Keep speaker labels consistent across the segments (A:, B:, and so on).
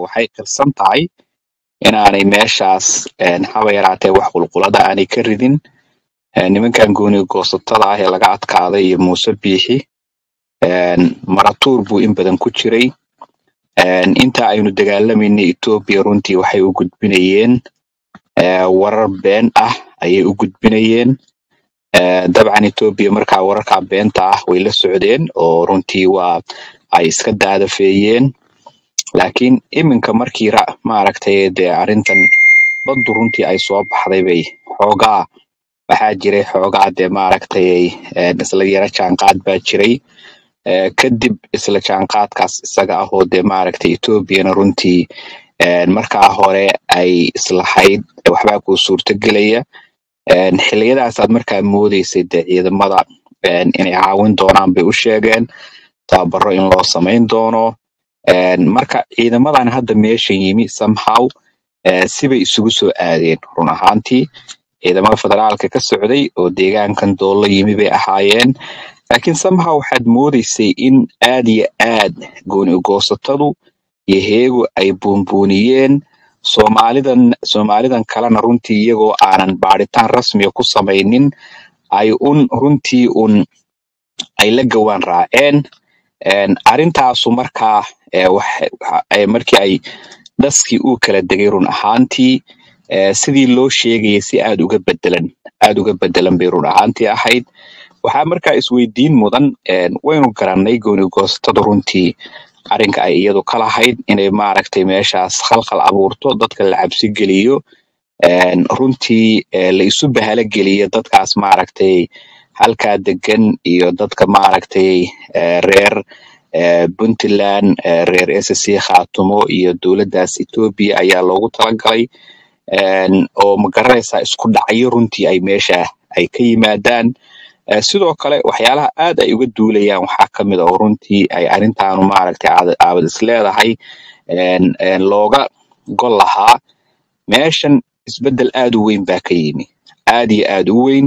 A: waxay qirsan tahay inaanay meeshaas een, haba yaraatee wax qulqulada aanay ka ridin Een, nimankan gooni goosatada ah ee laga adkaaday iyo muuse biixi een, maratuur buu in badan ku jiray Een, inta aynu dagaalamaynay etoobiya runtii waxay u gudbinayeen ee, warar been ah ayay u gudbinayeen Ee, dabcan etoobiya markaa wararka beenta ah way la socdeen oo runtii waa ay iska daadafeeyeen laakiin iminka markii ra- maaragtay dee arrintan baddu runtii ay soo baxday bay xoogaa waxaa jiray xoogaa dee maaragtay een, isla yara jaanqaad baa jiray Ee, kadib isla jaanqaadkaas isaga ah oo dee maaragtay etoobiyana runtii een, markaa hore ay islahayd waxbaa kuu suurtagelaya Een, xilliyadaasaad markaa moodeysay dee ciidamada een, inay caawin doonaan bay u sheegeen tababaro in loo samayn doono Een, marka ciidamadan hadda meeshan yimi somehow ee, sibay isugu soo aadeen run ahaantii ciidamada federaalka ka socday oo deegaankan doolo yimi bay ahaayeen laakiin somehow waxaad moodeysay in aad iyo aad gooni goosatadu iyo heegu ay buunbuuniyeen soomaalidan soomaalidan kalena runtii iyagoo aanan baaritaan rasmiya ku samaynin ay un runtii un ay la gawaan raaceen Een, arrintaasu markaa ee, wax- waxa- ee, markii ay dhaskii uu kala degay run ahaantii ee, sidii loo sheegayay si aad uga bedelan aad uga bedelan bay run ahaantii ahayd waxaa markaa isweydiin mudan een, waynu garannay gooni goosatadu runtii arrinka ay iyadu ka lahayd inay maaragtay meeshaas khalkhal abuurto dadka la cabsi geliyo een, runtii ee, la isu bahalo geliyo dadkaas maaragtay halkaa degan iyo dadka maaragtay ee, reer ee, puntland ee, reer ssc khaatumo iyo dowladdaas etoobiya ayaa loogu talagalay een, oo magaranaysaa isku dhacyo runtii ay meesha ay ka yimaadaan Ee, sidoo kale waxyaalaha aad ay uga duulayaan waxaa ka mid a oo runtii ay arrintaanu maaragtay aad aabad is leedahay een, een, looga gol lahaa meeshan isbeddel aad u weyn baa ka yimi aad iyo aad u weyn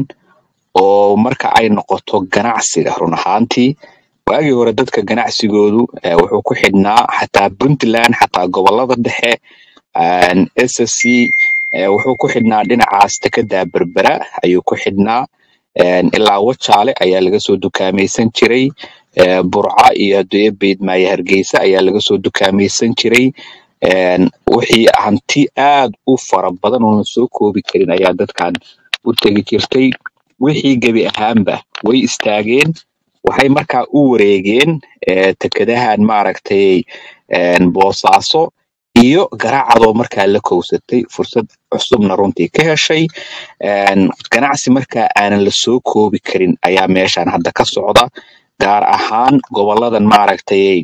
A: oo marka ay noqoto ganacsiga run ahaantii waagii hore dadka ganacsigoodu eh, wuxuu ku xidhnaa xataa puntland xataa gobolada dhexe een, ssc eh, wuxuu ku xidhnaa dhinacaas dekedaa berbera ayuu ku xidhnaa een, ilaa wajaale ayaa laga soo dukaamaysan jiray ee, burca iyo haddii beydmaayo hargeysa ayaa laga soo dukaamaysan jiray een, wixii hanti aad u fara badan oo la soo koobi karin ayaa dadkan u tegi jirtay wixii gebi ahaanba way istaageen waxay markaa u wareegeen ee, tekadahan maaragtay een, boosaaso iyo garaacadoo markaa la kowsatay fursad cusubna runtii ka heshay een, ganacsi markaa aanan la soo koobi karin ayaa meeshan hadda ka socda gaar ahaan goboladan maaragtay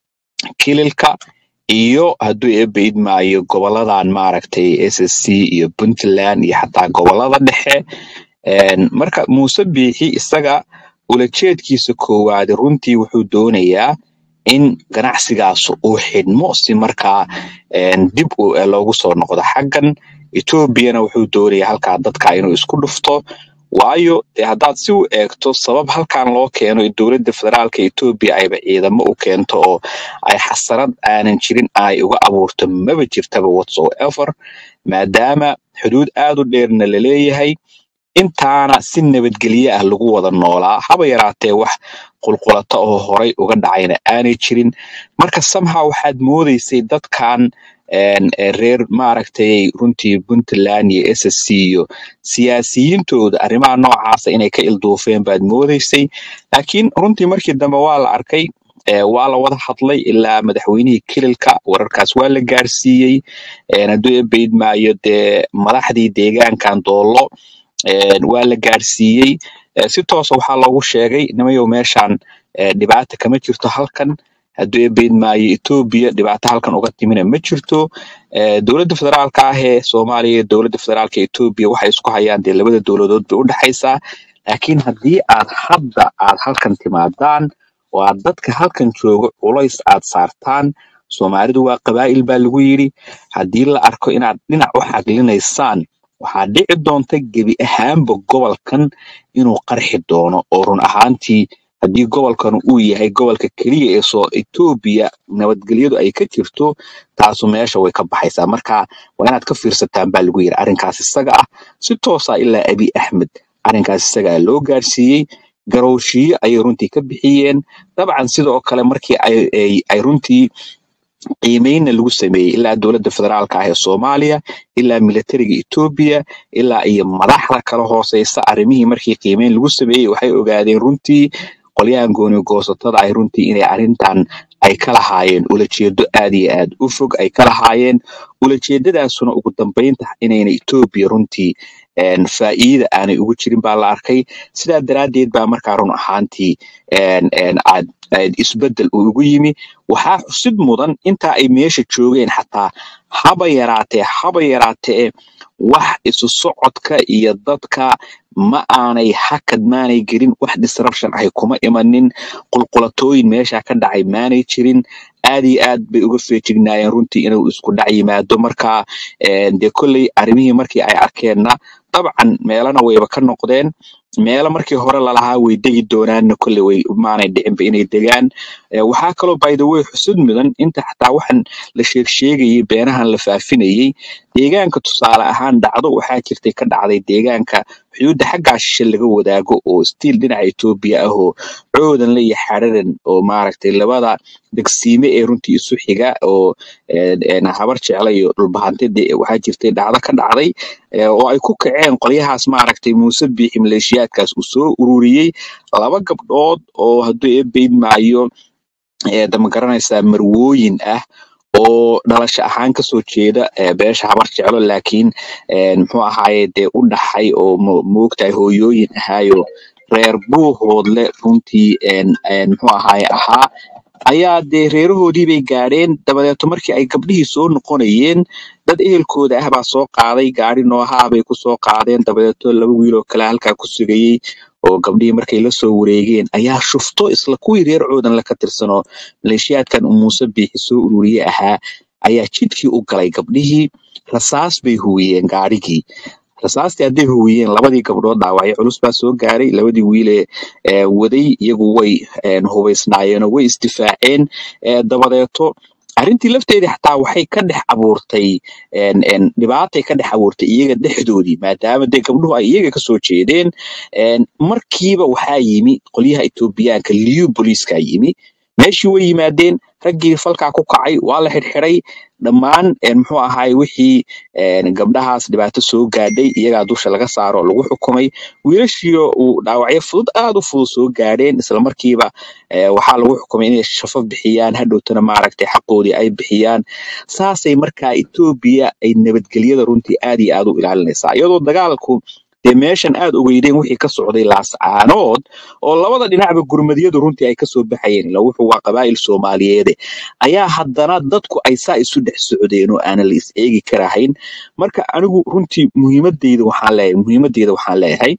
A: kililka iyo hadduu eebba idmaayo goboladan maaragtay ssc iyo puntland iyo xataa gobolada dhexe Een, marka muuse biixi isaga ulajeedkiisa koowaad runtii wuxuu doonayaa in ganacsigaas uu xidhmo si markaa een, dib u- eh, loogu soo noqdo xaggan etoobiyana wuxuu doonayaa halkaa dadka inuu isku dhufto waayo dee haddaad si u eegto sabab halkan loo keeno dowladda federaalka etoobiya ayba ciidamo u keento oo ay xasarad aanan jirin ay uga abuurto maba jirtaba whatsoever maadaama xuduud aad u dheerna la leeyahay intaana si nabadgelye ah lagu wada noolaa haba yaraatee wax qulqulata oo horay uga dhacayna aanay jirin marka somehow waxaad moodeysay dadkan een, ee reer maaragtay runtii puntland iyo ssc iyo siyaasiyiintooda arrimaha noocaasa inay ka ilduufeen baad moodeysay laakiin runtii markii dambe waa la arkay ee, waa la wada hadlay ilaa madaxweynihii kililka wararkaas waa la gaarsiiyey een, hadduu eebba idmaayo dee madaxdii deegaankan doolo een, waa la gaarsiiyey Ee, si toosa waxaa loogu sheegay nimayow meeshan ee, dhibaata kama jirto halkan hadduu eebbaid maayo etoobiya dhibaato halkan uga timina ma jirto Ee, dowladda federaalka ah ee soomaaliya iyo dowladda federaalka etoobiya waxay isku hayaan dee labada dowladood bay u dhexaysaa laakiin haddii aad hadda aad halkan timaadaan oo aad dadka halkan jooga culays aad saartaan soomaalidu waa qabaa'il baa lagu yidhi haddii la arko inaad dhinac u xaglinaysaan waxaa dhici doonta gebi ahaanba gobolkan inuu qarxi doono oo run ahaantii haddii gobolkan uu yahay gobolka keliya ee soo etoobiya nabadgelyadu ay ka jirto taasu meesha way ka baxaysaa marka waa inaad ka fiirsataan baa lagu yiri arrinkaas isaga ah si toosa ilaa abi axmed arrinkaas isaga ah loo gaarsiiyey garowshiyo ayay runtii ka bixiyeen dabcan sidoo kale markii ay ay ay runtii qiimeynna lagu sameeyey ilaa dowladda federaalka ah ee soomaaliya ilaa militariga etoobiya ilaa iyo madaxda kala hooseysa arrimihii markii qiimeyn lagu sameeyey waxay ogaadeen runtii qolyahan gooni goosatada ay runtii inay arrintan ay ka lahaayeen ulajeedo aad iyo aad u fog ay ka lahaayeen ulajeedadaasuna ugu dambeynta inayna etoobiya runtii een, faa'iida aanay ugu jirin baa la arkay sidaa daraaddeed baa markaa run ahaantii een, een, aad aad isbeddel uu ugu yimi waxaa xusid mudan intaa ay meesha joogeen xataa haba yaraatee haba yaraatee wax isu socodka iyo dadka ma aanay hakad maanay gelin wax disruption ahay kuma imanin qulqulatooyin meesha ka dhacay maanay jirin aad iyo aad bay uga feejignaayeen runtii inuu isku dhac yimaado marka een, dee kolley arrimihii markii ay arkeenna dabcan meelana wayba ka noqdeen meelo markii hore lalahaa way degi doonaanna kolley way maanay dhicinba inay degaan Eh, waxaa kaloo by the way xusud mudan inta xataa waxaan la sheeg sheegayay beenahan la faafinayey deegaanka tusaale ahaan dhacdo waxaa jirtay ka dhacday deegaanka xuduudda xaggaa shishe laga wadaago oo stiil dhinaca etoobiya ah oo coodan iyo xararan oo maaragtay labada degsiime ee runtii isu xiga oo een, een, habar jecla iyo dhulbahante dee waxaa jirtay dhacdo ka dhacday eh, oo ay ku kaceen qolyahaas maaragtay muuse biixi maleeshiyaadkaas uu soo ururiyey laba gabdhood oo hadduu eebeyd maayo ee dama garanaysaa marwooyin ah oo dhalasho ahaan kasoo jeeda ee beesha habar jeclo laakiin een, muxuu ahaaye dee u dhaxay oo mo- moogtahay hooyooyin ahaayo reer buuhoodle runtii een, een, muxuu ahaaye ahaa ayaa dee reerahoodii bay gaadheen dabadeeto markii ay gabdhihii soo noqonayeen dad ehelkooda ah baa soo qaaday gaari noohaa bay ku soo qaadeen dabadeeto laba wiil oo kale halkaa ku sugayey oo gabdhihii markay la soo wareegeen ayaa shufto isla kuwii reer coodan la ka tirsanoo maleeshiyaadkan uu muuse biixi soo ururiye ahaa ayaa jidkii u galay gabdhihii rasaas bay huwiyeen gaadhigii rasaastii hadday huwiyeen labadii gabdhood dhaawacyo culus baa soo gaaray labadii wiilee ee waday iyagu way een, hubaysnaayeenoo way isdifaaceen ee, dabadeeto arrintii lafteedii xataa waxay ka dhex abuurtay een, een, dhibaatay ka dhex abuurtay iyaga dhexdoodii maadaama dee gabdhuhu ay iyaga kasoo jeedeen een, markiiba waxaa yimi qolyaha etoobiyaanka liyu booliiskaa yimi meeshii way yimaadeen raggii falkaa ku kacay waa la xidhxidhay dhammaan een, muxuu ahaay wixii een, gabdhahaas dhibaato soo gaadhay iyagaa dusha laga saaro oo lagu xukumay wiilashiio uu dhaawacyo fudud aad u fudud soo gaadheen islamarkiiba eh, waxaa lagu xukumay inay shafo bixiyaan hadhowtana maaragtay xaqoodii ay bixiyaan saasay markaa etoobiya ay nabadgelyada runtii aad iyo aad u ilaalinaysaa iyadoo dagaalku dee meeshan aad ogeydeen wixii ka socday laascaanood oo labada dhinacba gurmadyadu runtii ay kasoo baxayeen ilaa wuxuu waa qabaa'il soomaaliyeede ayaa haddana dadku ay saa isu dhex socdeen oo aanan la is eegi karahayn marka anigu runtii muhiimadeyda waxaan leeyahay muhiimadeyda waxaan leeyahay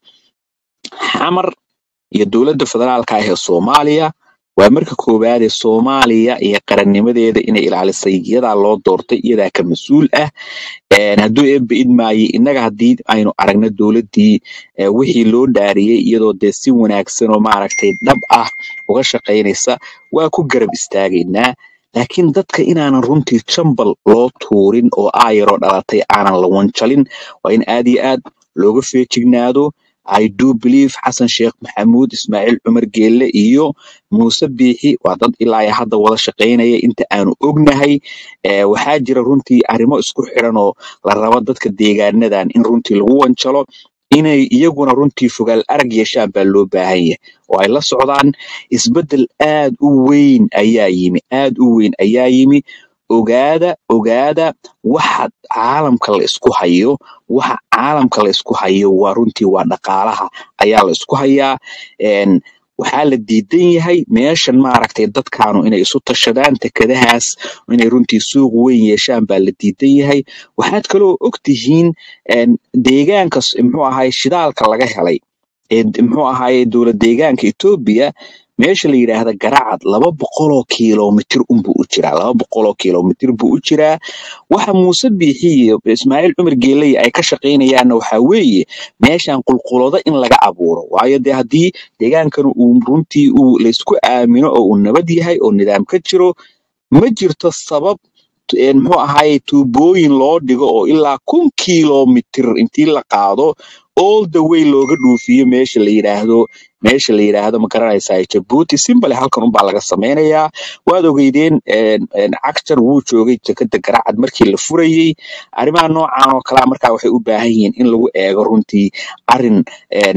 A: xamar iyo dowladda federaalka ah ee soomaaliya waa marka koowaad ee soomaaliya iyo qarannimadeeda inay ilaalisay iyadaa loo doortay iyadaa ka mas-uul ah een, hadduu eebba idmaayey innaga haddii aynu aragno dowladdii eh, wixii loo dhaariyey iyadoo dee si wanaagsan oo maaragtay dhab ah uga shaqaynaysa waa ku garab istaagaynaa laakiin dadka inaanan runtii jambal loo tuurin oo aayaroo dhalatay aanan la wanjalin waa in aad iyo aad looga feejignaado I do believe xasan sheekh maxamuud ismaaciil cumar geelle iyo muuse biixi waa dad ilaa iyo hadda wada shaqaynaya inta aanu ognahay Eh, waxaa jira runtii arrimo isku xiran oo la rabo dadka deegaanadan in runtii lagu wanjalo inay iyaguna runtii fogaal arag yeeshaan baa loo baahan yahay oo ay la socdaan isbeddel aad u weyn ayaa yimi aad u weyn ayaa yimi ogaada ogaada waxa caalamka la isku hayo waxa caalamka la isku hayo waa runtii waa dhaqaalaha ayaa la isku hayaa Een, waxaa la diidan yahay meeshan maaragtay dadkaanu inay isu tashadaan tekadahaas inay runtii suuq weyn yeeshaan baa la diidan yahay waxaad kaloo og tihiin een, deegaanka s- muxuu ahay shidaalka laga helay ee d- muxuu ahaaye dowlad deegaanka etoobiya meesha la yidhaahda garacad laba boqoloo kiiloomitir unbuu u jiraa laba boqoloo kiiloomitir buu u jiraa waxa muuse biixi iyo ismaaciil cumar geeley ay ka shaqaynayaanna waxaa weeye meeshan qulqulado in laga abuuro waayo dee haddii deegaankan uu runtii uu laysku aamino oo uu nabad yahay oo nidaam ka jiro ma jirto sabab t- een muxuu ahaaye tuubooyin loo dhigo oo ilaa kun kiiloomitir intii la qaado all the way looga dhuufiyo meesha la yidhaahdo meesha la yidhaahdo ma garanaysaa jabuuti simbale halkan unbaa laga sameynayaa waad ogeydeen een, een, cagtar wuu joogay dekada garacad markii la furayey arrimaha noocan oo kalea markaa waxay u baahan yihiin in lagu eego runtii arrin een,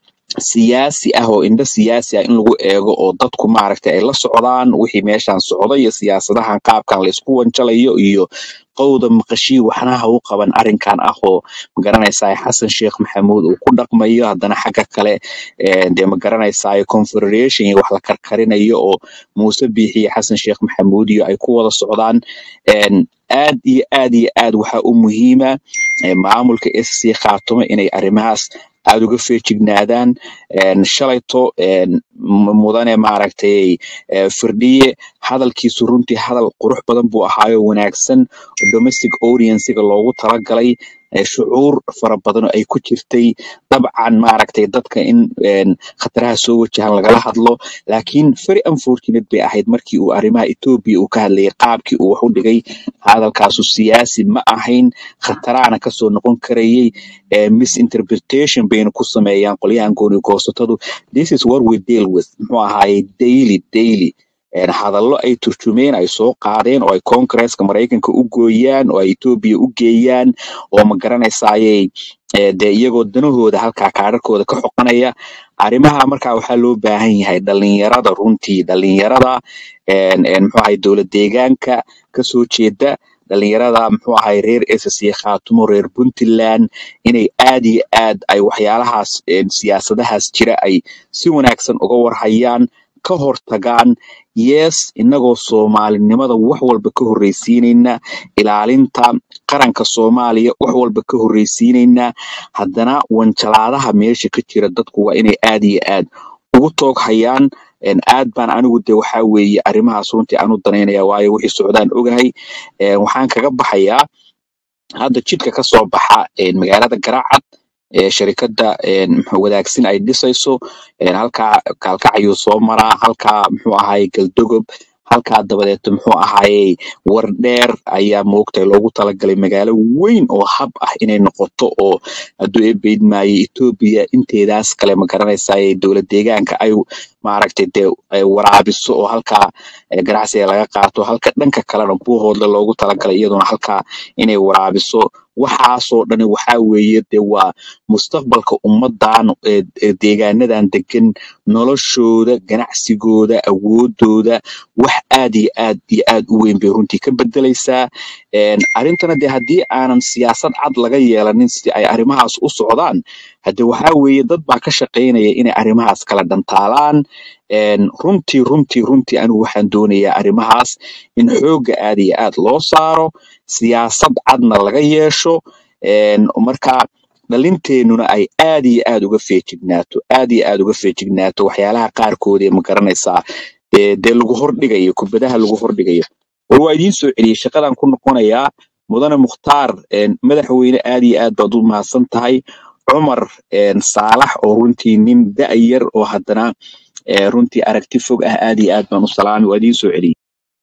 A: siyaasi ah oo indho siyaasi ah in lagu eego oo dadku maaragtay ay la socdaan wixii meeshan socda iyo siyaasadahan qaabkan laysku wanjalayo iyo qowda maqashii waxna ha u qaban arrinkan ah oo magaranaysaa xasan sheekh maxamuud uu ku dhaqmayo haddana xagga kale eh, dee magaranaysaa confederation iyo wax la karkarinayo oo muuse biixi iyo xasan sheekh maxamuud iyo ay ku wada socdaan een, aad iyo aad iyo aad waxaa u muhiima eh, maamulka sc khaatumo inay arrimahaas aada uga feejignaadaan een, shalayto een, m- mudane maaragtay eh, firdhiye hadalkiisu runtii hadal qurux badan buu ahaayo wanaagsan oo domestic audiencega loogu talagalay eh, shucuur fara badan oo ay ku jirtay dabcan maaragtay dadka in een, khataraha soo wajahan lagala hadlo laakiin very unfortunate bay ahayd markii uu arrimaha etoobiya uu ka hadlayay qaabkii uu wax u dhigay hadalkaasu siyaasi ma ahayn khataraana kasoo noqon karayay eh, misinterpretation bayna ku sameeyaan qolyahan gooni goosatadu this is what we deal with muxuu ahaaye daily daily een, hadallo ay turjumeen ay soo qaadeen oo ay congresska maraykanka u gooyaan oo ay etoobiya u geeyaan oo ma garanaysaaye eh, dee iyagoo danahooda halkaa kaadharkooda ka xoqanaya arrimaha markaa waxaa loo baahan yahay dhalinyarada runtii dhalinyarada een, een, muxuu ahay dowlad deegaanka kasoo jeeda dhalinyarada muxuu ahay reer ssc khaatumo reer puntland inay aad iyo aad ay waxyaalahaas een, siyaasadahaas jira ay si wanaagsan uga warhayaan ka hortagaan yes inagoo soomaalinimada wax walba ka horreysiinayna ilaalinta qaranka soomaaliya wax walba ka horreysiinayna haddana wanjalaadaha meesha ka jira dadku waa inay aad iyo aad ugu toog hayaan een, aad baan anigu de waxaa weeye arrimahaas runtii aan u danaynaya waayo wixii socdaan ogahay een, waxaan kaga baxayaa hadda jidka ka soo baxa een, magaalada garaacad ee sharikada een, muxuu wadaagsin ay dhisayso een, halkaa kaalkacayuu soo maraa halkaa muxuu ahaye galdogob halkaa dabadeed muxuu ahaye wardheer ayaa moogtay loogu talagalay magaalo weyn oo hab ah inay noqoto oo hadduu ebeydmaayo etoobiya inteedaas kale ma garanaysaay dowlad deegaanka ay maaragtay dee ay waraabiso oo halkaa eh, ganacsiga laga qaato halka dhanka kalena buuhoodle loogu talagalay iyaduna halkaa inay waraabiso waxaasoo dhani waxaa weeye de waa mustaqbalka ummadan ee ee deegaanadan degan noloshooda ganacsigooda awoodooda wax aad iyo aad iyo aad u weyn bay runtii ka bedelaysaa Een, arrintana de haddii aanan siyaasad cad laga yeelanin si ay arrimahaas u socdaan hade waxaa weeye dad baa ka shaqaynaya inay arrimahaas kala dhantaalaan Een, runtii runtii runtii anigu waxaan doonayaa arrimahaas in xoogga aad iyo aad loo saaro siyaasad cadna laga yeesho een, marka dhalinteenuna ay aad iyo aad uga feejignaato aad iyo aad uga feejignaato waxyaalaha qaarkood ee ma garanaysaa dee dee lagu hordhigayo kubadaha lagu hordhigayo war waa idiin soo celiyey shaqadan ku noqonayaa mudane mukhtaar een, madaxweyne aad iyo aad baad u mahadsan tahay cumar een, saalax oo runtii nin da'yar oo haddana ee, runtii aragti fog ah aad iyo aad baan u salaamay waa idiin soo celiyey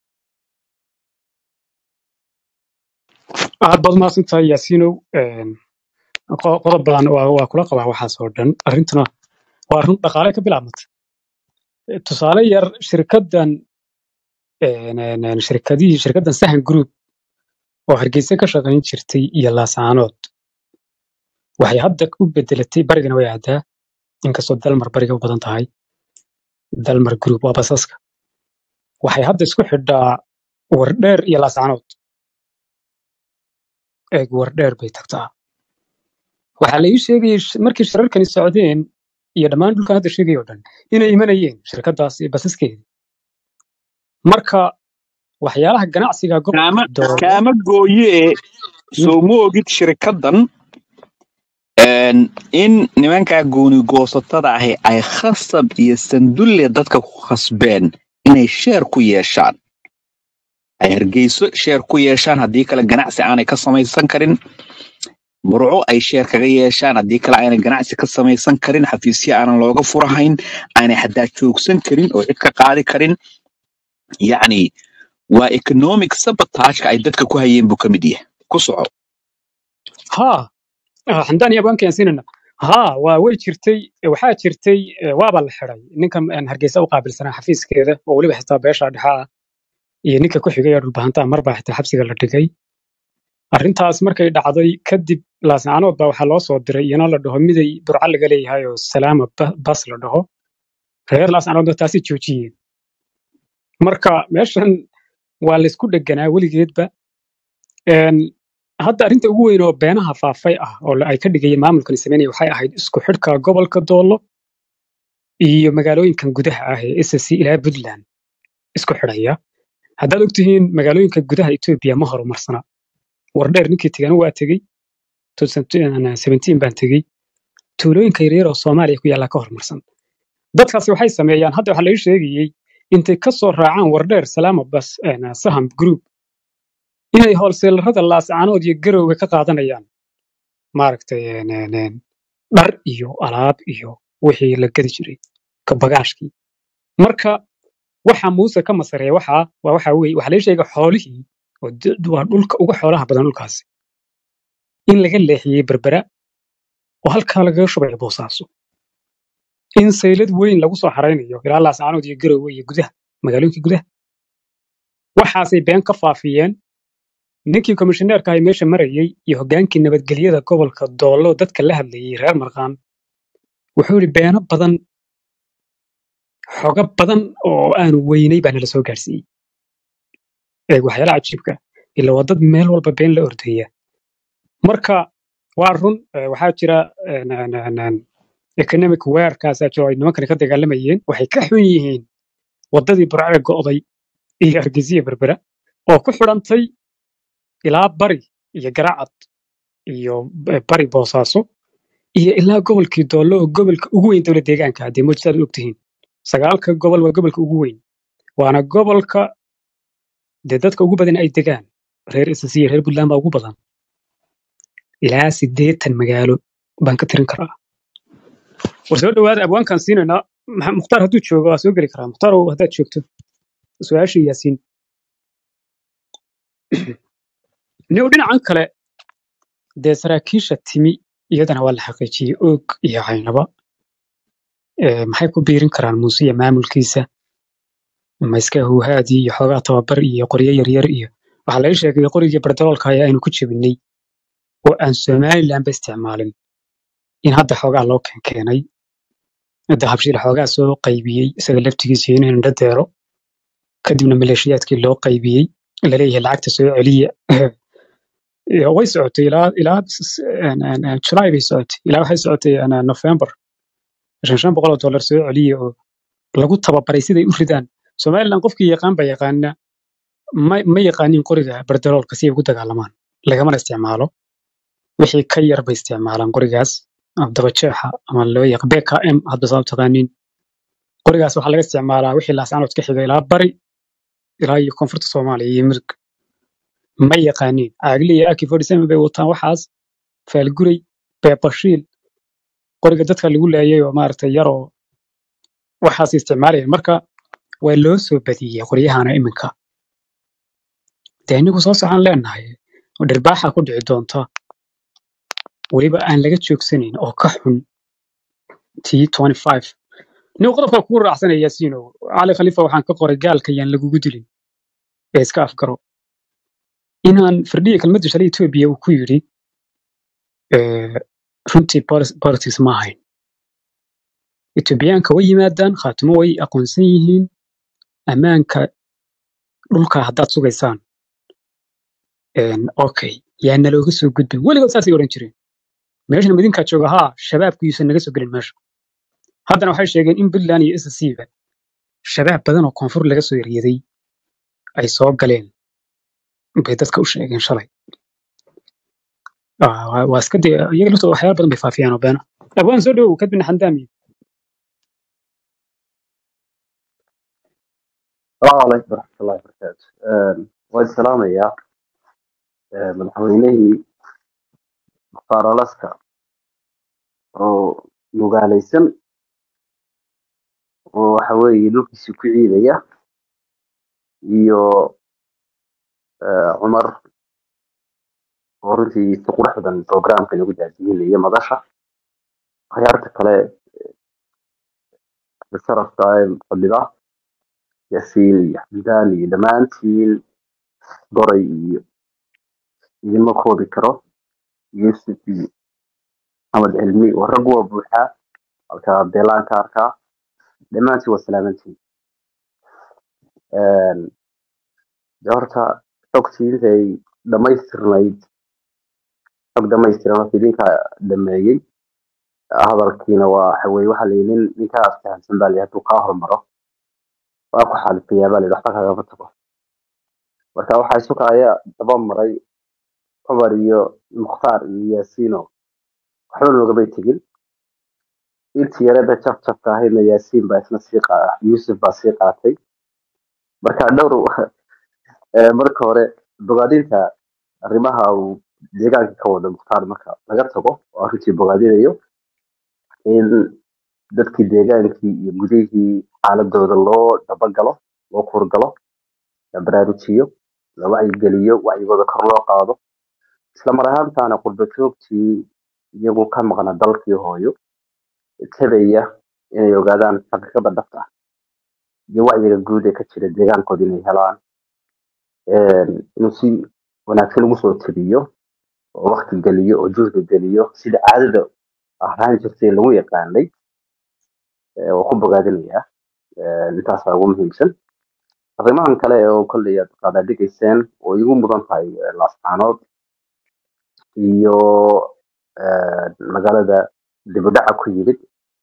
B: aad baad mahadsantahay yaasiinow Een, qo- qodob badan waa waa kula qabaa waxaas oo dhan arrintuna waa arrin dhaqaale ka bilaabmata tusaale yar shirkaddan een, een, een, shirkadihii shirkaddan sahan group oo hargeysa ka shaqayn jirtay iyo laasaanood waxay hadda u bedelatay barigana way aadaa inkastoo dalmar bariga u badan tahay dalmar group waa basaska waxay hadda isku xidhaa wardheer iyo laasaanood eeg wardheer bay tagtaa waxaa la ii sheegayay sh- markii shirarkani socdeen iyo dhammaan dhulkan hadda sheegay oo dhan inay imanayeen shirkadaas iyo basaskeeda marka waxyaalaha ganacsiga gobolka
A: kaama
B: doolo
A: kaama gooye soo ma ogid shirikadan Een, in nimankaa gooni goosatada ahi ay khasab iyo sandulle dadka ku khasbeen inay sheer ku yeeshaan ay hargeyso sheer ku yeeshaan haddii kale ganacsi aanay ka samaysan karin burco ay sheer kaga yeeshaan haddii kale aanay ganacsi ka samaysan karin xafiisyo aanan looga furahayn aanay xataa joogsan karin oo cid ka qaadi karin yacni waa economic sabotage ay dadka ku hayeen buu ka mid yahay ku soco
B: haa ah, xamdaan iyo abwaanka ayaan siinayna haa waa way jirtay waxaa jirtay eh, waaba la xiday ninkan aan hargeysa u qaabilsanaa xafiiskeeda oo weliba xitaa beesha dhexa ah iyo ninka ku xigay ee dhulbahantaa marbaa xitaa xabsiga la dhigay arrintaas markay dhacday kadib laascaanood baa waxaa loo soo diray iyana la dhaho miday burca laga leeyahay oo salaama Ba- bas la dhaho reer laascaanoodna taasi joojiyeen marka meeshan waa laysku dheganaa weligeedba Een, hadda arrinta ugu weyn oo beenaha faafay ah oo la- ay ka dhigayeen maamulkan sameynaya waxay ahayd isku xidhka gobolka doolo iyo magaalooyinkan gudaha ah ee SSC ilaa Puntland isku xidhaya haddaad ogtihiin magaalooyinka gudaha Ethiopia ma horumarsana wardheer ninkii tegana waa tegey 2017 baan tegey tuulooyinka yaryar oo Soomaaliya ku yaalla ka horumarsan dadkaasi waxay sameeyaan hadda waxaa laga sheegayey intay ka soo raacaan wardheer salaama bas een, saham group inay hoolseelarada laascaanood iyo garowga ka qaadanayaan maaragtay een, een, een, dhar iyo alaab iyo wixii la gadi jiray ka bagaashkii marka waxa muuse ka masareeya waxa waa waxa weeye waxaa laga sheegay xoolihii oo d- waa dhulka ugu xoolaha badan dhulkaasi in laga leexiyey berbera oo halkaa lagaga shubayo boosaaso in saylad weyn lagu soo xaraynayo ilaa laascaanood iyo garowga iyo gudaha magaalooyinka gudaha waxaasay been ka faafiyeen ninkii komishineerka ahay meesha marayey iyo hogaankii nabadgelyada gobolka doollo dadka la hadlayey reer marqaan wuxuu yidhi beeno badan xogo badan oo aanu weynay baa nala soo gaarsiiyey ee waxyaalaha cajiibka ila waa dad meel walba been la ordaya marka waa run eh, waxaa jira een, een, een, een, economic warkaasaa jiro ay nimankani ka dagaalamayeen waxay ka xun yihiin waddadii burcee go'day iyo hargeysiya berbera oo ku xidhantay ilaa bari iyo garacad iyo b- bari boosaaso iyo ilaa gobolkii doollo oo gobolka ugu weyn dowlad deegaanka haddii moojsaad u ogtihiin sagaalka gobol waa gobolka ugu weyn waana gobolka dee dadka ugu badan ay degaan reer ss iyo reer puntland baa ugu badan ilaa siddeetan magaalo baan ka tirin karaa war soo dhawaada abwaankaan siinaynaa Maxa- mukhtaar hadduu joogo waa soo geli karaa mukhtaar ow haddaad joogto su-aashii yaasiin niw dhinacan kale dee saraakiisha timi iyadana waa la xaqiijiyey oog iyo caynaba Eh, maxay ku biirin karaan muuse iyo maamulkiisa ma iska huhaadii iyo xoogaa tababar iyo qoryo yaryar iyo waxaa laga sheegay qorigii bardaroolka ayaa aynu ku jebinay oo aan somalilanba isticmaalin in hadda xoogaa loo keenkeenay hadda habshiil xoogaa soo qaybiyey isaga laftigiisa iyo inuu indho deero kadibna maleeshiyaadkii loo qaybiyey laleeyahay lacagta soo celiya Iyo way socotay ilaa ilaa s- s- een- een- een July bay socotay ilaa waxay socotay een, een November shan shan boqol oo dollar soo celiya oo lagu tababaray siday u ridaan somaliland qofkii yaqaan baa yaqaana ma ma yaqaanin qoriga bardaroolka si ay ugu dagaalamaan lagamana isticmaalo wixii ka yar bay isticmaalaan qorigaas ama dabajeexa ama loo yaq bkm hadda saa u taqaaniin qorigaas waxaa laga isticmaalaa wixii laascaanood ka xiga ilaa bari ilaa iyo koonfurta soomaaliya iyo mirig ma yaqaaniin caagli iyo aki forty seven bay wataan waxaas faalguray beebashiil qoriga dadka lagu laayay oo maaragtay yar oo waxaas isticmaalayeen marka waa loo soo badiyey qoryahana iminka dee inigu soo socon leenahay oo dhirbaaxa ku dhici doonta weliba aan laga joogsanayn oo ka xun t nin qodobka kugu raacsanaya yaasiino cali khalifa waxaan ka qoray gaalka yaan lagugu dilin ee iska afgaro inaan firdhiya kelmadda shalay etoobiya uu ku yidhi eh, runtii polis- politics ma ahayn etoobiyaanka way yimaadaan khaatimo way aqoonsan yihiin ammaanka dhulka haddaad sugaysaan een, okay yaa nalooga soo gudbin weligood saasay odhan jireen meeshan midinkaa jooga haa shabaabku yuusan naga soo gelin meesha haddana waxay sheegeen in puntland iyo ssc ba shabaab badan oo koonfur laga soo eryaday ay soo galeen bay dadka u sheegeen shalay Ah, waa waa iska dee iyaga laftooda waxyaala badan bay faafiyaan oo beena abwaan soo dhowow kadibna xandaami
C: السلام عليكم ورحمة الله وبركاته آه، waan salaamayaa آه، madaxweynihii mukhtaar alaska oo mugaalaysan oo waxa weeye dhulkiisii ku ciidaya iyo آه، cumar oo runtii si qurux badan programka lagu daadihinaya madasha akhyaarta kale ee sharafka ee fadhida yaasiin iyo xamdaan iyo dhammaantiin goray iyo idinma koobi karo yusuf iyo maxamed cilmi oo rag waa buuxaa halka beelaan ka arkaa dhammaantiin waa salaamantiin de horta xogtii intay dhammaystirnayd xog dhammaystiran horta idinka dhameeyey hadalkiina waa waxa weye waxa la yidhi nin ninkaa aftahansan baa layidhi hadduu kaa hormaro waa ku xalifayaa baa layidhi waxba kagama tago marka waxaa isu kaya daba maray cumar iyo mukhtaar iyo yaasiino waxba loogabay tegin intii yarada jaf jafka ahaydna yaasiin baa isna sii qaa yuusuf baa sii qaatay marka dhowr eh, marka hore bogaadinta arrimaha uu deegaanka ka wada mukhtaar marka laga tago oo arrintii bogaadinayo in dadkii deegaankii iyo gudihii xaaladooda loo dabagalo loo kurgalo la baraarujiyo la wacyigeliyo wacyigooda kor loo qaado isla mar ahaantaana qurba joogtii iyagu ka maqna dalkii hooyo tabaya inay ogaadaan xaqiiqada dhabta ah iyo wacyiga guud ee ka jira deegaankooda inay helaan een, inuu si wanaagsan ugu soo tabiyo oo waqti geliyo oo juhdi geliyo sida caadada ahaan jirtay lagu yaqaanay ee, waa ku bogaadinayaa Een, intaasaa ugu muhiimsan arrimahan kale oo kolley aad qaadaa dhigayseen oo igu mudan tahay eh, laascaanood iyo een, magaalada dibudhaca ku yimid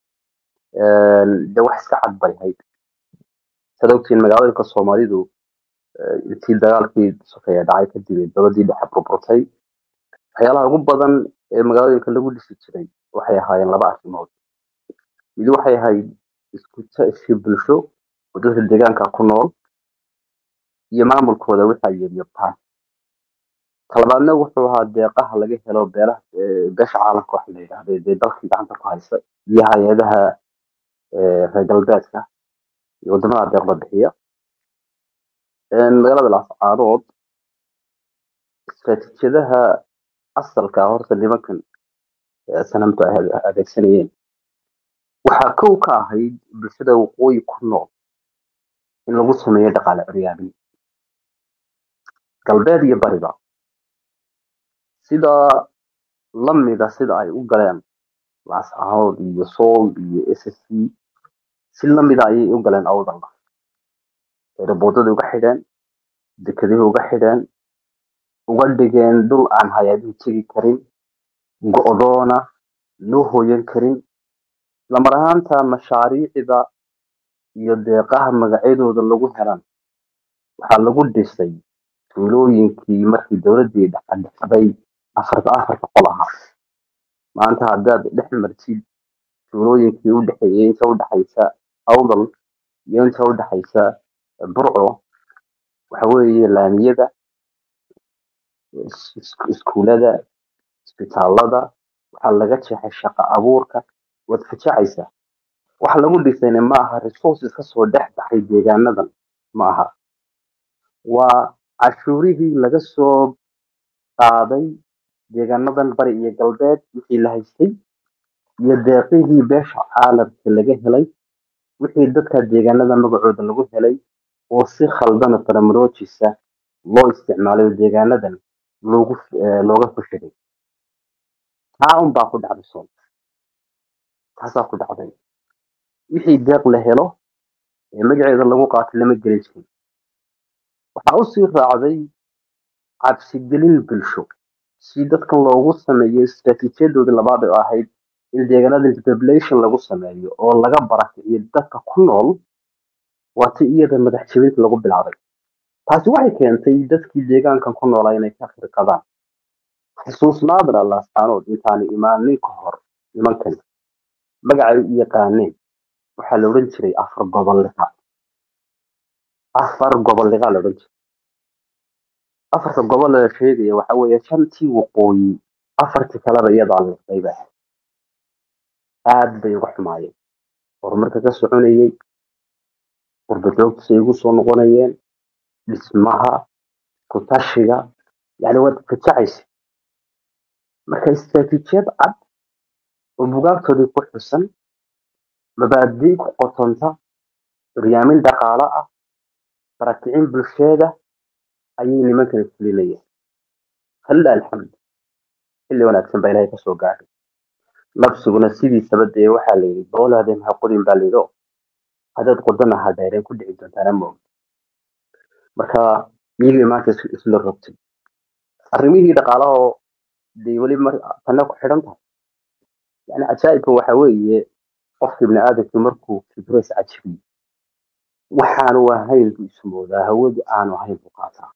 C: een, de wax iska cad bay ahayd sad ogtiin magaalooyinka soomaalidu eh, intii dagaalkii sokeeye dhacay kadib ee dowladii dhexe burburtay waxyaalaha ugu badan ee magaalooyinka lagu dhisi jiray waxay ahaayeen laba arrimood mid waxay ahayd isku tashi bulsho oo dadka deegaanka ku nool iyo maamulkooda wixii ay yeelyabtaan talabaadna wuxuu ahaa deeqaha laga helo beelaha eh, beesha caalamka waxa la yidhahda dee dalkii gacanta ku haysta iyo hay-adaha eh, reer galbeedka iyo wadamada deeqda bixiya Een, magaalada laascaanood istaraatiijiyadaha asalka ah horta nimankan eh, sanamtu ay ade- adeegsanayeen waxaa kow ka ahayd bulshada waqooyi ku nool in lagu sameeyo dhaqaale curyaamin galbeed iyo bariba sida lamida sida ay u galeen laascaanood iyo sool iyo s s c si lamida ayay u galeen awdalna eeraboodada uga xidheen dekedihii uga xidheen uga dhigeen dhul aan hay-aduhu tegi karin go'doona loo hooyan karin lamar ahaanta mashaariicda iyo deeqaha magacyadooda lagu helan waxaa lagu dhisay tuulooyinkii markii dowladii dhexadhexday afarta afarta qol ahaa maanta haddaad dhex martid tuulooyinkii u dhexeeyey inta u dhexaysa awdal iyo inta u dhexaysa burco waxa weeye laamiyada is- is- iskuulada isbitaalada waxaa laga jeexay shaqo abuurka waad fajacaysaa waxa lagu dhisayna ma aha resources kasoo dhex baxay deegaanadan ma aha waa cashuurihii laga soo qaaday deegaanadan bari iyo galbeed wixii la haystay iyo deeqihii beesha caalamka laga helay wixii dadka deegaanada magacooda lagu helay oo si khaldana faramaroojisa loo isticmaalayo deegaanadan loogu eh, looga fashiray taa un baa ku dhacday sool taasaa ku dhacday wixii deeq la helo ee magaceeda lagu qaatay lama gelin jirin waxaa usii raacday cabsigelin bulsho si dadkan loogu sameeyo istaraatiijiyadoodii labaad oo ahayd in deegaanada depopulation lagu sameeyo oo laga barakiciyo dadka ku nool waa ti iyada madax jebinta lagu bilaabay taasi waxay keentay dadkii deegaankan ku noolaa inay ka firqadaan xusuusnaadna laascaanood intaani imaanin ka hor nimankan magacay u yaqaaneen waxaa la odhan jiray afar gobolliqa afar gobolliqa la odhan jiray afarta gobol la sheegaya waxa weeye shantii waqooyi afartii kaleba iyadaa liqday ba ahayd aad bay uga xumaayeen horumarka ka soconayey qurbajoogtisay ugu soo noqonayeen dhismaha kutashiga yani waad fajacaysa marka istaraatiijiyad cad oo bugaagtoodii ku xusan mabaadii ku qotonta horyaamin dhaqaale ah barakicin bulsheeda ayay nimankani fulinayeen halla alxamd xilli wanaagsan baa ilaahay kasoo gaadhay nabsiguna sidiisaba dee waxaa la yidhi boolaadeen ha qodin baa layidhi oo haddaad qodana ha dheereen ku dhici doontaana moog marka iyagii maanta is- isla rogtay arrimihii dhaqaalaha oo dee weli mar tanna ku xidhan tahay yani cajaa'ibka waxa weeye qofka ibni aadamku markuu kibres cajibiyo waxaanu ahayn buu isu moodaa hawadu aanu ahayn buu qaataa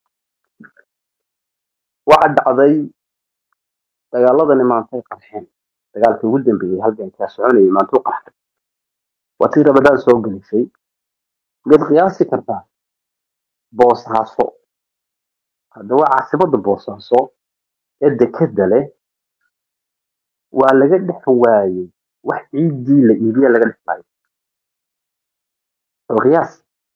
C: waxaa dhacday dagaaladani maantay qarxeen dagaalkii ugu dambeeyey halgankaa soconayay maantuu qarxay waa tii rabadaan soo gelisay miyaad qiyaasi kartaa boosaaso hadda waa caasimada boosaaso ee dekeda leh waa laga dhex waayey wax ciiddii la iibiya laga dhex waayo oo qiyaas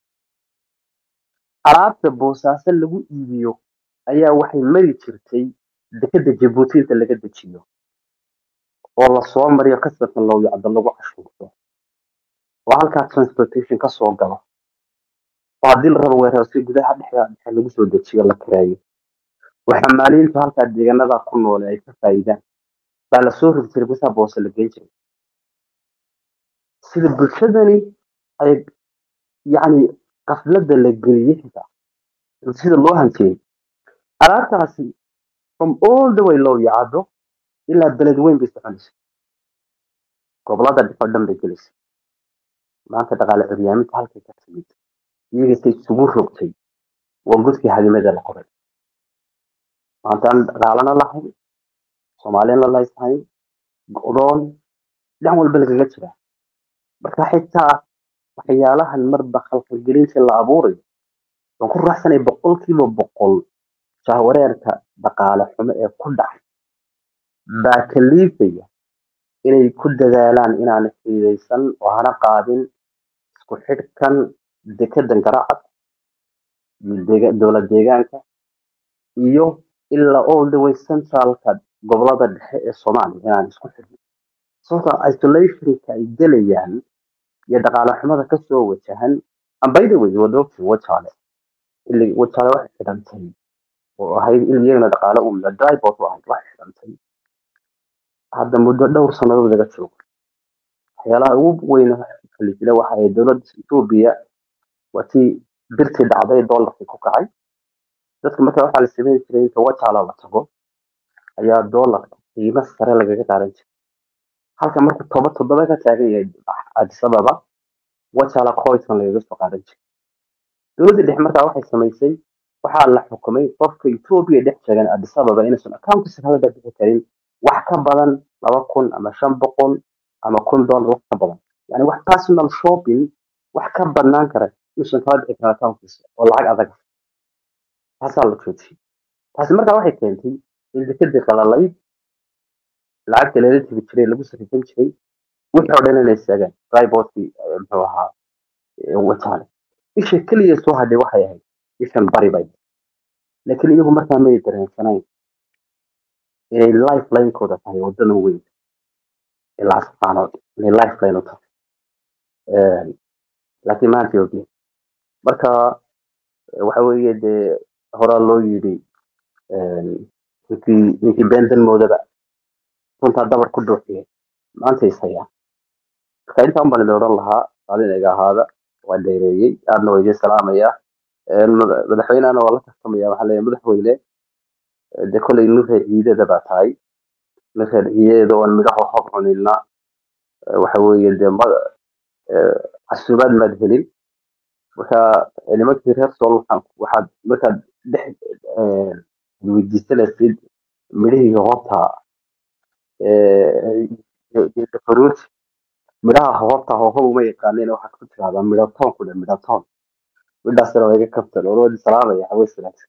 C: alaabta boosaaso lagu iibiyo ayaa waxay mari jirtay dekeda jabuuti inta laga dejiyo oo lasoo mariyo kasarka lowyacdo lagu cashuurto oo halkaa transportation kasoo galo oo haddii la rabo weerarsi gudaha dhexda dhexe lagu soo dejiyo la kireeyo oo xamaaliintu halkaa deegaanada ku noole ay ka faa'iidaan baa lasoo rogi jiray gudaha boose la geyn jiray sida bulshadani ay yacni qaflada la geliyey xitaa sida loo hanteeyey alaabtaasi from all the way loo yacado ilaa beled weyn bay soconaysa gobolada dhexe oo dhan bay gelaysa maanta dhaqaale curyaaminta halkay ka timid iyagase isugu rogtay waa godkii hadimada la qoray maanta aan dhaqaalana lahayn soomaalina layshayn go'doon dhinac walba lagaga jira marka xitaa waxyaalahan marba khalkhalgelinta la abuurayo waan ku raaxsanay boqolkiiba boqol jahwareerka dhaqaale xumo ee ku dhacay baa kaliifaya inay ku dadaalaan inaan xiidaysan oo hana qaadin isku xidhkan dekedan garacad iyo deega- dowlad deegaanka iyo ilaa all the way centralka gobolada dhexe ee soomaaliya inaan isku xidhno sababtoo ah isolationka ay gelayaan iyo dhaqaale xumada kasoo wajahan ambayda wey wada ogtiin wajaale ili wajaale waxay xidhantay oo ahayd il iyagana dhaqaale umla drybot u ahayd waxay xidhantay hadda muddo dhowr sannadood laga joogo waxyaalaha ugu weyn kalisila waxa ay dowladda etoobiya waa tii birtii dhacday doolarkii ku kacay dadka marka waxaa la sameyn jiray inta wajaala la tago ayaa doolarka qiimo sare lagaga qaadan jiray halka markuu toba toddoba ka taagan yahay addis ababa wajaala coinkan lagaga soo qaadan jiray dowladda dhexe markaa waxay samaysay waxaa la xukumay qofka etoobiya dhex joogan addis ababa inuusan accountkiisa kaga bixi karin wax ka badan laba kun ama shan boqol ama kun dollar wax ka badan yani wax personal shopping wax ka badnaan kara inuusan kala bixi karin accountkiisa oo lacag adag ah. taasaa la joojiyey taasi markaa waxay keentay in dekadii qalalayd lacagta lala tegi jiray lagu sarifan jiray wixii oo dhan inay istaagaan ribootkii muxuu ahaa ee wajaale isha keliya soo hadhay waxay ahayd ishan bari bay laakiin iyagu markaa may dareensanayn inay lifelinekooda tahay wadadan weyn ilaa safaanood inay lifeline u tahay Een, laakiin maanta ogeen marka eh, waxa weeye dee horaa loo yidhi een, ninkii ninkii beendan moodaba runtaa dabar ku dhuuxiyay maanta is hayaa marka intaan baan idin odhan lahaa maalin iga ahaada waa dheereeyey aadna waa idiin salaamaya Een, mada- madaxweynehana waa la tartamaya waxaa leeyahay madaxweyne eh, dee kolley nureer ciidada baa tahay nureer ciidada oon midhaha hob cunilna eh, waxa weeye dee ma- eh, casuumaad maad helin marka eh, nimankii reer sool waxaan waxaad markaad dhex eh, weydiisanaysid midhihii horta fruit midhaha horta hoohaba uma yaqaaneen waxaad ku tirahdaa midhatoon ku dhe midhatoon midhaasina waa iga kabtan oo wadi salaamaya hawees wanaagsan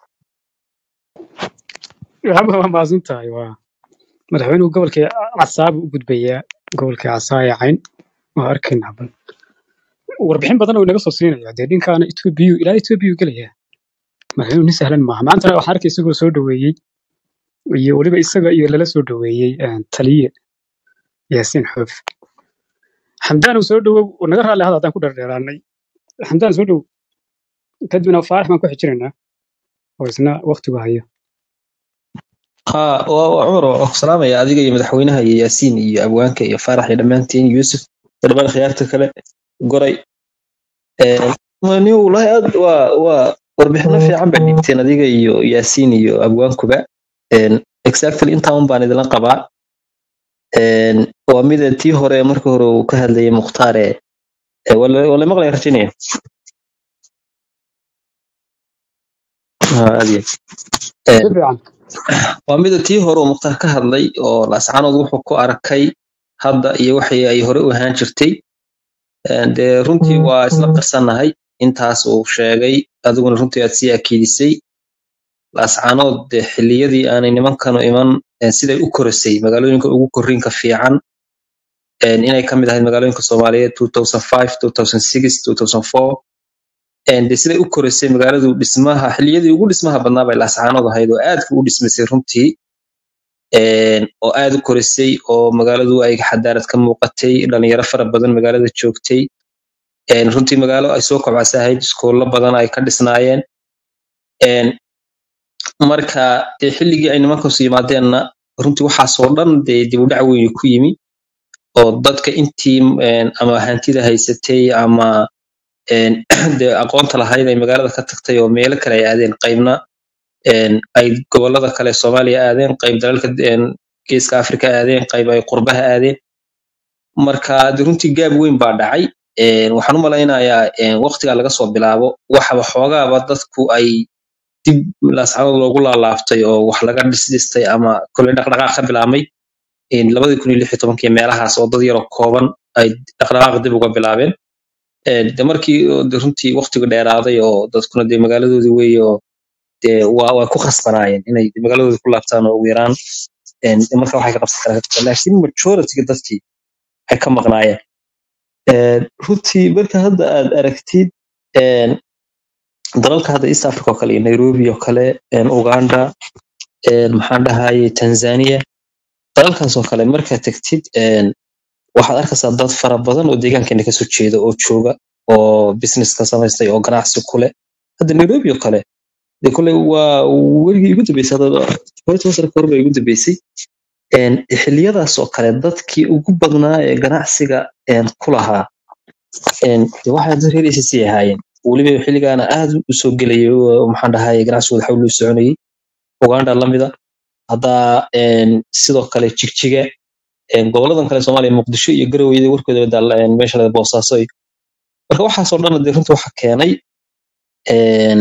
B: waxba waa mahadsan tahay waa madaxweynuhu gobolkii casaabu u gudbayaa gobolkii casaaya cayn waa arkaynaa bal warbixin badan oo inaga soo siinaya dee dhinkaana etoobiyu ilaa etoobiyu gelaya madaxweynuhu nin sahlan maaha maantana waxaan arkay isagoo soo dhoweeyey iyo weliba isaga iyo lala soo dhoweeyey een, taliye yaasiin xoof xamdaan uu soo dhowow uu naga raalli hada haddaan ku dherdheeraanay xamdaan soo dhowow kadibna faarax baan ku xijinaynaa oo isna waqtigu hayo
D: ها وعمر وسلام يا أديك يا مدحوينها يا ياسين يا أبوانك يا فرح يا دمانتين يوسف دبان خيارتك كله قري ماني والله أد و و warbixino fiican baa dhigteen adiga iyo yaasiin iyo abwaankuba exactly intaan baan idinla qabaa Een, waa mida tii hore marka hore uu ka hadlayay mukhtaare wala maqlaya rajinaya aad iyo
B: si fiican
D: waa mida tii hore uu mukhtaar ka hadlay oo laascaanood wuxuu ku arkay hadda iyo waxay ay hore u ahaan jirtay Een, dee runtii waa isla qarsannahay intaas uu sheegay adiguna runtii aad sii akiidisay laascaanood dee xilliyadii aanay nimankanu iman een, siday u korasay magaalooyinka ugu korriinka fiican een, inay ka mid ahayd magaalooyinka soomaaliyeed 2005 2006 2004 een, dee siday u korasay magaaladu dhismaha xilliyadii ugu dhismaha badnaa bay laascaanood ahayd oo aadka u dhismaysay runtii een, oo aad u korisay oo magaaladu ay xadaarad ka muuqatay dhalinyaro fara badan magaalada joogtay een, runtii magaalo ay soo kobcasa ahayd iskoollo badan ay ka dhisnaayeen een, marka dee xilligii ay nimankaas yimaadeenna runtii waxaasoo dhan dee dib u dhac weyn ku yimi oo dadka intii een, ama hantida haysatay ama een, dee aqoonta lahayd ay magaalada ka tagtay oo meelo kale ay aadeen qaybna een, ay gobollada kale soomaaliya aadeen qayb dalalka een, geeska afrika aadeen qayb ay qurbaha aadeen marka dee runtii gaab weyn baa dhacay Een, waxaan u malaynayaa een, waqtigaa laga soo bilaabo waxaba xoogaaba dadku ay dib laascaanood loogu laalaaftay oo wax laga dhisdhistay ama kole dhaqdhaqaaq ka bilaabmay een, labadii kun iyo lix iyo tobankii meelahaas oo dad yaroo kooban ay dhaqdhaqaaq dib uga bilaabeen Een, de markii oo de runtii waqtigu dheeraaday oo dadkuna dee magaaladoodii weeye oo dee waa waa ku khasbanaayeen inay magaaladoodii ku laabtaan oo ugu yaraan een, de marka waxay ka qabsan karaan ka qabsan. laakiin majority dadkii ay ka maqnaayeen Een, runtii marka hadda aad aragtid een, dalalka hadda east africa oo kale iyo nairobi oo kale een, uganda een, maxaan dhahaye tanzania dalalkaas oo kale markaad tagtid een, waxaad arkaysaa dad fara badan oo deegaankeena kasoo jeeda oo jooga oo business ka samaystay oo ganacsi ku leh hadda nairobi oo kale de kole waa weligii igu dambeysay hadda toban toban sano kahor baa igu dambeysay Een, xilliyadaas oo kale dadkii ugu badnaa ee ganacsiga een, ku lahaa een, de waxay dad reer ACC ahaayeen weliba xilligaana aad u soo gelayay oo maxaan dhahaye ganacsigooda xawli u soconayay uganda lamida hadda een, sidoo kale jigjiga een, goboladan kale soomaaliya muqdisho iyo garowe warkooda daal meesha la boosaaso iyo marka waxaasoo dhan dee runtii waxa keenay een,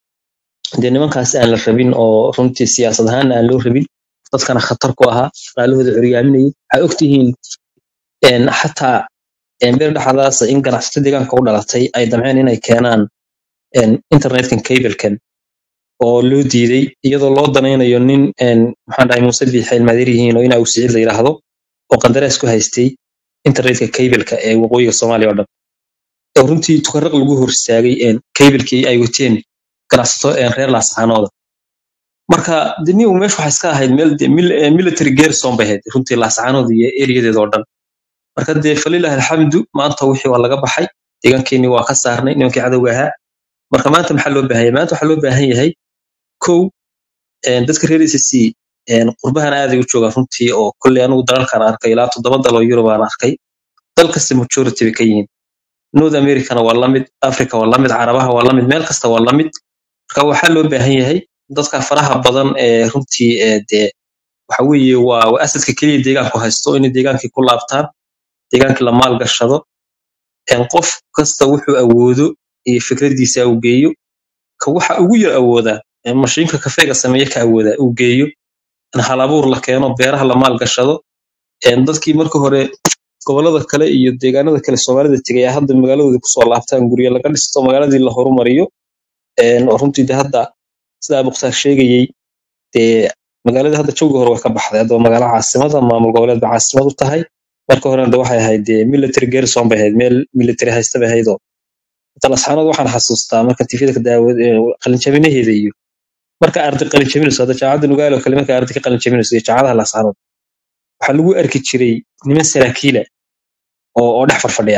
D: dee nimankaas aan la rabin oo runtii siyaasad ahaan aan loo rabin dadkana khatar ku ahaa dhaqaalahooda curyaaminayay waxay ogtihiin een, xataa een, beer dhexdaas in ganacsato deegaanka u dhalatay ay damceen inay keenaan een, internetkan cablekan oo loo diiday iyadoo loo danaynayo nin een, maxaan dhahay muuse biixi ilmaadeer yihiin oo ina uu siciid la yidhaahdo oo qandaraas ku haystay internetka cableka ee waqooyiga soomaaliya oo dhan oo runtii tukaraq lagu hor istaagay een, cablekii ay wateen ganacsato een, reer laascaanooda marka deni meesha waxay iska ahayd meel dee mil- eh, military garrison bay ahayd runtii laascaanood iyo eriyadeeda oo dhan marka dee falilahi alxamdu maanta wixii waa laga baxay deegaankeenii waa ka saarnay nimankii cadowga ahaa marka maanta maxaa loo baahan yahay maanta waxaa loo baahan yahay kow een, dadka reer ACC een, qurbahan aaday u joogaan runtii oo kolley anigu dalalkan arkay ilaa toddoba dal oo Yurub aan arkay dal kasta majority bay ka yihiin north americana waa la mid africa waa la mid carabaha waa la mid meel kasta waa la mid marka waxaa loo baahan yahay dadka faraha badan ee runtii ee dee waxa weeye waa waa asadka keliya deegaanku haysto inay deegaankii ku laabtaan deegaankii la maalgashado een, qof kasta wuxuu awoodo iyo fikradiisa uu geeyo ka waxa ugu yar awooda ee mashiinka kafeega sameeya ka awooda uu geeyo in hal abuur la keeno beeraha la maalgashado een, dadkii marka hore gobolada kale iyo deegaanada kale soomaalida tegay ay hadda magaaladooda kusoo laabtaan guryo laga dhisto magaaladii la horumariyo een, oo runtii de hadda sidaa mukhtaar sheegayey dee magaalada hadda jawga hore way ka baxday hadda waa magaalo caasimada maamul goboleed ba caasimad u tahay marka horena de waxay ahayd dee military garrison bay ahayd meel military haysta bay ahayd oo talasxaanad waxaan xasuustaa marka tifyada ka daawad qalinjabinaheeda iyo marka arday qalinjabinayso hadda jaamacadda nugaal oo kale marka arday ka qalinjabinayso iyo jaamacadaha lasxaanood waxaa lagu arki jiray niman saraakiila oo oo dhex farfadhiya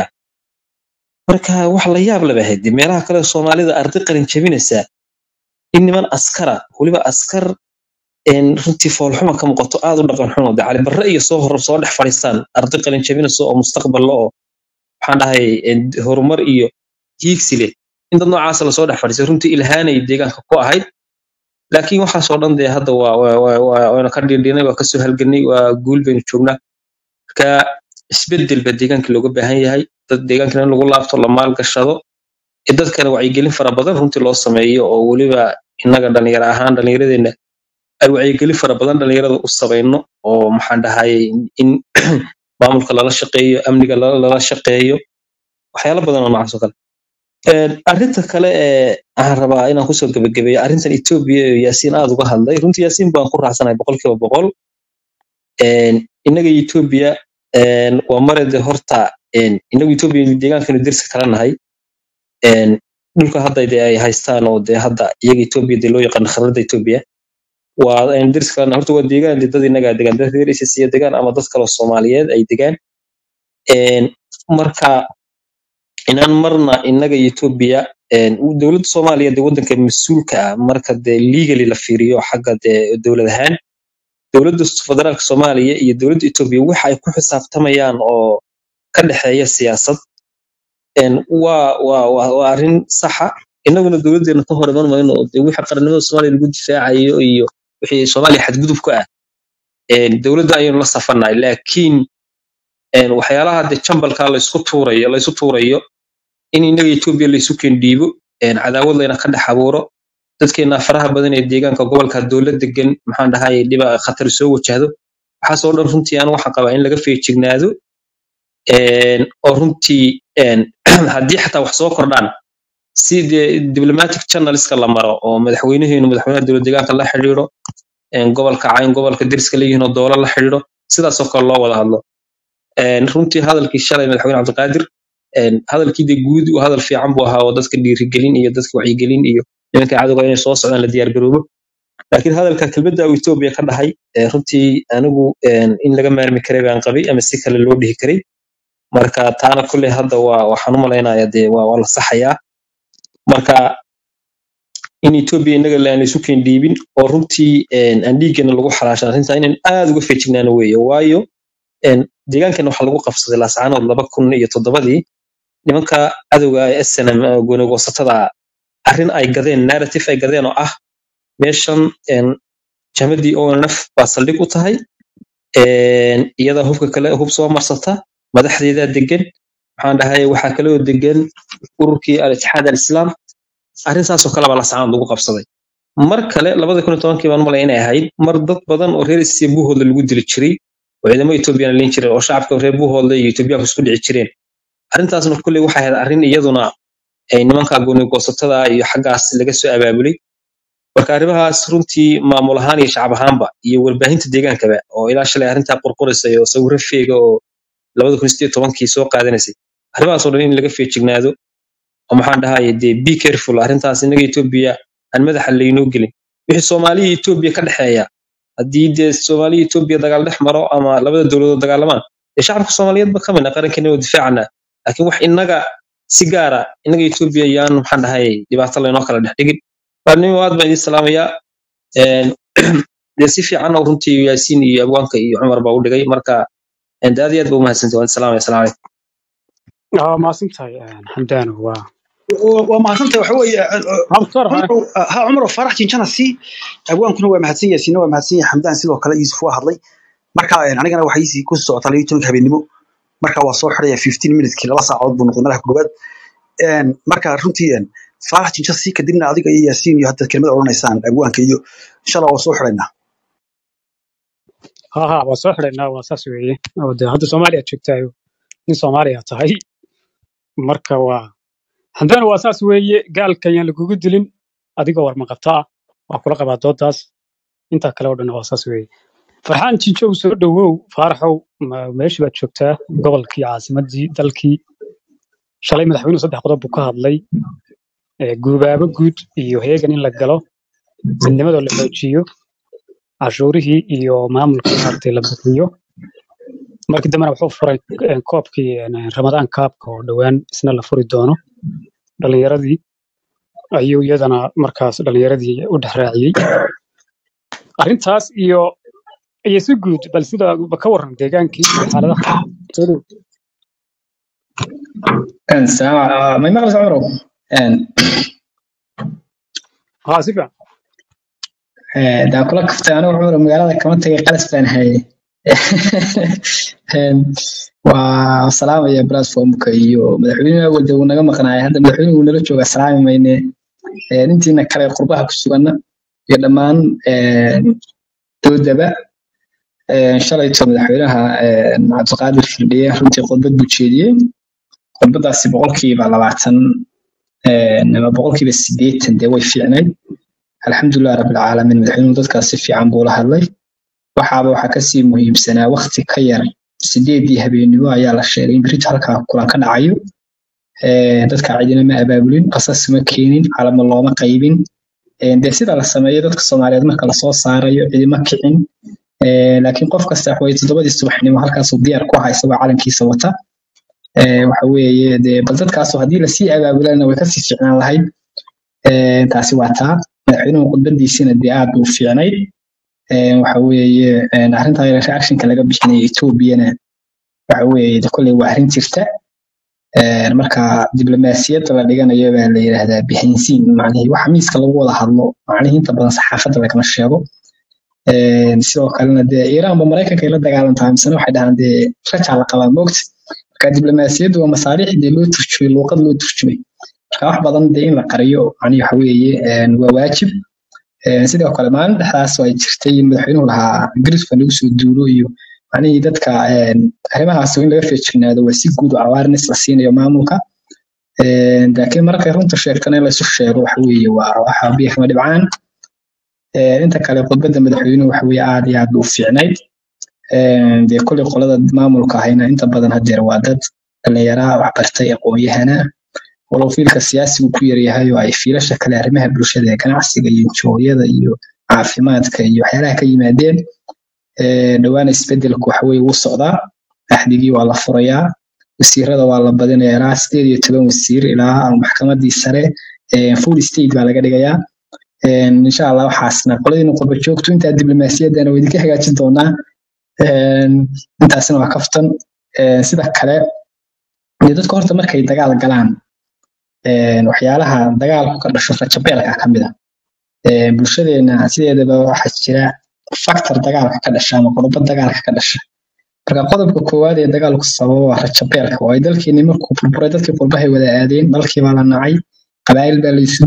D: marka wax la yaab laba ahayd dee meelaha kale soomaalida arday qalinjabinaysa in niman askara weliba askar een runtii foolxuma ka muuqato aad u dhaqan xumo de cali barre iyo soo hor soo dhex fadhiistaan arday qalin jabinayso oo mustaqbal la oo waxaan dhahay een, horumar iyo hiigsi leh in dad noocaasa lasoo dhex fadhiisay runtii ilhaanay deegaanka ku ahayd laakiin waxaasoo dhan dee hadda waa waa waa waa- waynu ka dhiindhinay waa kasoo halganay waa guul baynu joognaa marka isbedel baa deegaanka looga baahan yahay dad deegaankana in lagu laabto la maalgashado ee dadkana wacyigelin fara badan runtii loo sameeyo oo weliba innaga dhalinyaro ahaan dhalinyaradeenna ay wacyigelin fara badan dhalinyarada u samayno oo maxaan dhahay in maamulka lala shaqeeyo amniga lala lala shaqeeyo waxyaalo badan oo noocaas oo kale Een, arrinta kale ee aan rabaa inaan kusoo gebagabeeyo arrintan etoobiya iyo yaasiin aad uga hadlay runtii yaasiin baan ku raacsanahay boqolkiiba boqol Een, innaga iyo etoobiya een, waa mare de horta een, innagu etoobiya deegaankanu derska kala nahay een, dhulka hadda de ay haystaan oo de hadda iyaga etoobiya de loo yaqaano khariidada etoobiya waa een, derska kala nahay horta waa deegaan de dad innagaa degaan dad reer iyo degaan ama dad kaloo soomaaliyeed ay degaan Een, marka inaan marna innaga iyo etoobiya een, dowladda soomaaliya de waddanka mas-uulka ah marka de legally la fiiriyo xagga de dowlad ahaan dowladda federaalka soomaaliya iyo dowladda etoobiya waxa ay ku xisaabtamayaan oo ka dhexeeya siyaasad een, waa waa waa waa arrin saxa innaguna dowladdeena ka hor iman mayno oo de wixii qarannimada soomaaliya lagu difaacayo iyo wixii soomaaliya xadgudub ku ah een, dowladda ayaynu la safarnahay laakiin een, waxyaalaha de jambalka laysku tuurayo laysu tuurayo in innaga etoobiya laysu kendhiibo een, cadaawad layna ka dhex abuuro dadkeena faraha badan ee deegaanka gobolka dowlad degan maxaan dhahay dhiba khatar soo wajahdo waxaasoo dhan runtii aan waxaan qabaa in laga feejignaado een, oo runtii een, haddii xataa wax soo kordhaan si dee diplomatic channelska la maro oo madaxweynaheenu madaxweynaha dowlad deegaanka la xidhiidho een, gobolka cayn gobolka deriska leeyihiin oo doola la xidhiidho sidaasoo kale loo wada hadlo Een, runtii hadalkii shalay madaxweyne cabdiqaadir een, hadalkii de guud uu hadal fiican buu ahaa oo dadka dhiirigelin iyo dadka wacyigelin iyo nimanka cadowga inay soo socdaan la diyaargaroobo laakiin hadalka kelmadda uu etoobiya ka dhahay ee runtii anigu een, in laga maarmi karay baan qabay ama si kale loo dhihi karay marka taana kulley hadda waa waxaan u malaynayaa dee waa waa la saxayaa marka in etoobiya innaga aan laysu keendhiibin oo runtii een, aan dhiiggana lagu xalaashan arrintaa inaan aad uga feejignaano weeye waayo een, deegaankan waxaa lagu qabsaday laascaanood laba kun iyo toddobadii nimanka cadowga ee snm goonagoosatada arrin ay gadeen narrative ay gadeen oo ah meeshan een, jamadii onf baa saldhig u tahay een, iyadaa hubka kale hub soo marsata madaxdeedaa degan maxaan dhahay waxaa kaloo degan ururkii al-itixaad al-islaam arrin saasoo kale baa lascaanood lagu qabsaday mar kale labada kun iyo tobankii baan malay inay ahayd mar dad badan oo reer isiya buuhoodla lagu dili jiray oo ciidamo etoobiyana leyn jireen oo shacabka reer buuhoodla iyo etoobiyaanku isku dhici jireen arrintaasna kulley waxay ahayd arrin iyaduna ay nimanka goonigoosatada iyo xaggaas laga soo abaabulay marka arrimahaas runtii maamul ahaan iyo shacab ahaanba iyo warbaahinta deegaankaba oo ilaa shalay arrintaa qorqoraysay oo sawirro feega oo labada kun sideed tobankii soo qaadanaysay arrimahaasoo dhan in laga feejignaado oo maxaan dhahaye dee be careful arrintaas innaga etoobiya aan madaxa laynoo gelin wixii soomaaliya iyo etoobiya ka dhexeeya haddii dee soomaaliya iyo etoobiya dagaal dhex maro ama labada dowladood dagaalamaan dee shacabka soomaaliyeedba ka midna qarankeena oo difaacana laakiin wax innaga si gaara innaga etoobiya yaan maxaan dhahay dhibaato laynoo kala dhex dhigin waarnimo aad baan idiin salaamayaa Een, dee si fiican oo runtii yaasiin iyo abwaanka iyo cumar baa u dhigay marka een, dee aad iyo aad ba umahadsantahay waan salaamaya asalamu calaykum
B: waa mahadsantahay xamdaano waa
E: waa mahadsantay waxa weeye
B: hamsar hore
E: cumar ha cumar farax jinjana si abwaankuna waa mahadsan yahay siina waa mahadsan yahay xamdaan sidoo kale yuusuf waa hadlay marka een, anigana waxay isii ku socota layo tobanka habeenimo marka waa soo xidhaya fifteen minutekii laba saacadood buu noqday madaxa koobaad Een, marka runtii een, farax jinja si kadibna adiga iyo yaasiin iyo hadda kelmada odhanaysaan abwaanka iyo inshallah waa soo xidhaynaa
B: ha ha waa soo xidhaynaa waa saas weeye oo dee hadda soomaaliya joogtaayo nin soomaaliya tahay marka waa haddana waa saas weeye gaalka ayaan lagugu dilin adigoo warmaqabta ah waa kula qabaa doodaas intaa kale oo dhan waa saas weeye farxaan jinjow soo dhowow faaraxow ma- meeshii baad joogtaa gobolkii caasimadii dalkii shalay madaxweynuhu saddex qodob buu ka hadlay ee guubaabo guud iyo heegan in la galo midnimadoo la xoojiyo cashuurihii iyo maamulkii maaragtay la bixiyo markii dambena wuxuu furay eh, koobkii eh, ramadaan kaabka oo dhowaan isna la furi doono dhalinyaradii ayuu iyadana markaas dhalinyaradii u dhex raaciyey arrintaas iyo iyo si guud bal sida ba ka waran deegaankii iyo xaaladaha soo dhow
F: السلام ما يمغلس عمره ان
B: haa si fiican
F: دا كل كفت انا وعمره مقالة كمان تجي قلس بين هاي والسلام يا بلاتفورمك iyo madaxweynaha walda uu naga maqnaay hadda madaxweynuhu nala jooga salaami mayne intiina kale qurbaha ku suganna iyo dhammaan doodaba shalayto madaxweynaha cabdiqaadir firdhiye runtii khudbad buu jeediyey khudbadaasi boqolkiiba labaatan ama boqolkiiba sideetan dee way fiicnayd alxamdulilah rabbilcaalamiin madaxweynuhu dadkaas si fiican buu la hadlay waxaaba waxaa kasii muhiimsanaa wakti ka yar sideedii habeenimo ayaa la sheegay in berito halkaa kulan ka dhacayo Eh, dadka cidina ma abaabulin qasas ma keenin calamo looma qaybin Eh, dee sida la sameeyo dadka soomaaliyeed marka lasoo saarayo cidima kicin Eh, laakiin qof kasta wax weye toddobadii subaxnimo halkaasuu diyaar ku aha isagoo calankiisa wata Eh, waxa weeye dee bal dadkaasoo haddii lasii abaabulana way kasii fiicnaan lahayd Eh, taasi waa taa madaxweynuhu khudbadiisina dee aad buu u fiicnayd Eh, waxa weeye eh, arrinta reactionka laga bixinaya etoobiyana waxa weeye de kolley waa arrin jirta Eh, marka diblomaasiyadda la dhiganayo baa la yidhaahdaa bihaynsiin macnihii waxa miiska lagu wada hadlo macnihii inta badan saxaafadda lagama sheego Eh, sidoo kalena dee iiraanba maraykanka ay la dagaalantaa misena waxay dhahaan dee rajaa la qabaa moogta marka diblomaasiyaddu waa masaaliix dee loo turjumay luuqad loo turjumay marka wax badan dee in la qariyo macnihi waxa weeye eh, waa waajib Eh, sidoo kale maalin dhexdaas oo ay jirtay in madaxweynuhu lahaa ingiriisku nagu soo duulo iyo macnihii dadka eh, arrimahaas in laga feejignaado waa si guud oo awareness la siinayo maamulka Eh, laakiin markay runta sheegtana in laysu sheego waxa weeye waa waxa biyo kama dhibcaan Eh, inta kale khudbadda madaxweynuhu waxa weeye aad iyo aad buu u fiicnayd Eh, dee kolley qolada maamulka ahayna inta badan hadeer waa dad dhallinyaraa wax bartay aqoon-yahana walow fiilka siyaasigu ku yaryahay oo ay fiilasha kale arrimaha bulshada ee ganacsiga iyo jooyada iyo caafimaadka iyo waxyaalaha ka yimaadeen Eh, dhowaana isbedelku waxa weye wuu socdaa axdigii waa la furayaa wasiirada waa la badinayaa ilaa sideed iyo toban wasiir ilaa maxkamadii sare eh, full state baa laga dhigayaa Eh, insha allah waxaasna qoladiina qurba joogto intaa diblomaasiyaddana waa idinka hagaajin doonaa Eh, intaasina waa kaftan Eh, sida kale dee dadka horta markay dagaal galaan eh, waxyaalaha dagaalku ka dhasho rajabeelka ka mid a Eh, bulshadeena sideedaba waxaa jira factor dagaalka ka dhasha ama qodobo dagaalka ka dhasha marka qodobka koowaad ee dagaalku sababa waa rajabeelka waayo dalkeeni markuu burburay dadkii qurbahay wada aadeen dalkii baa la nacay qabaa'il baa laysu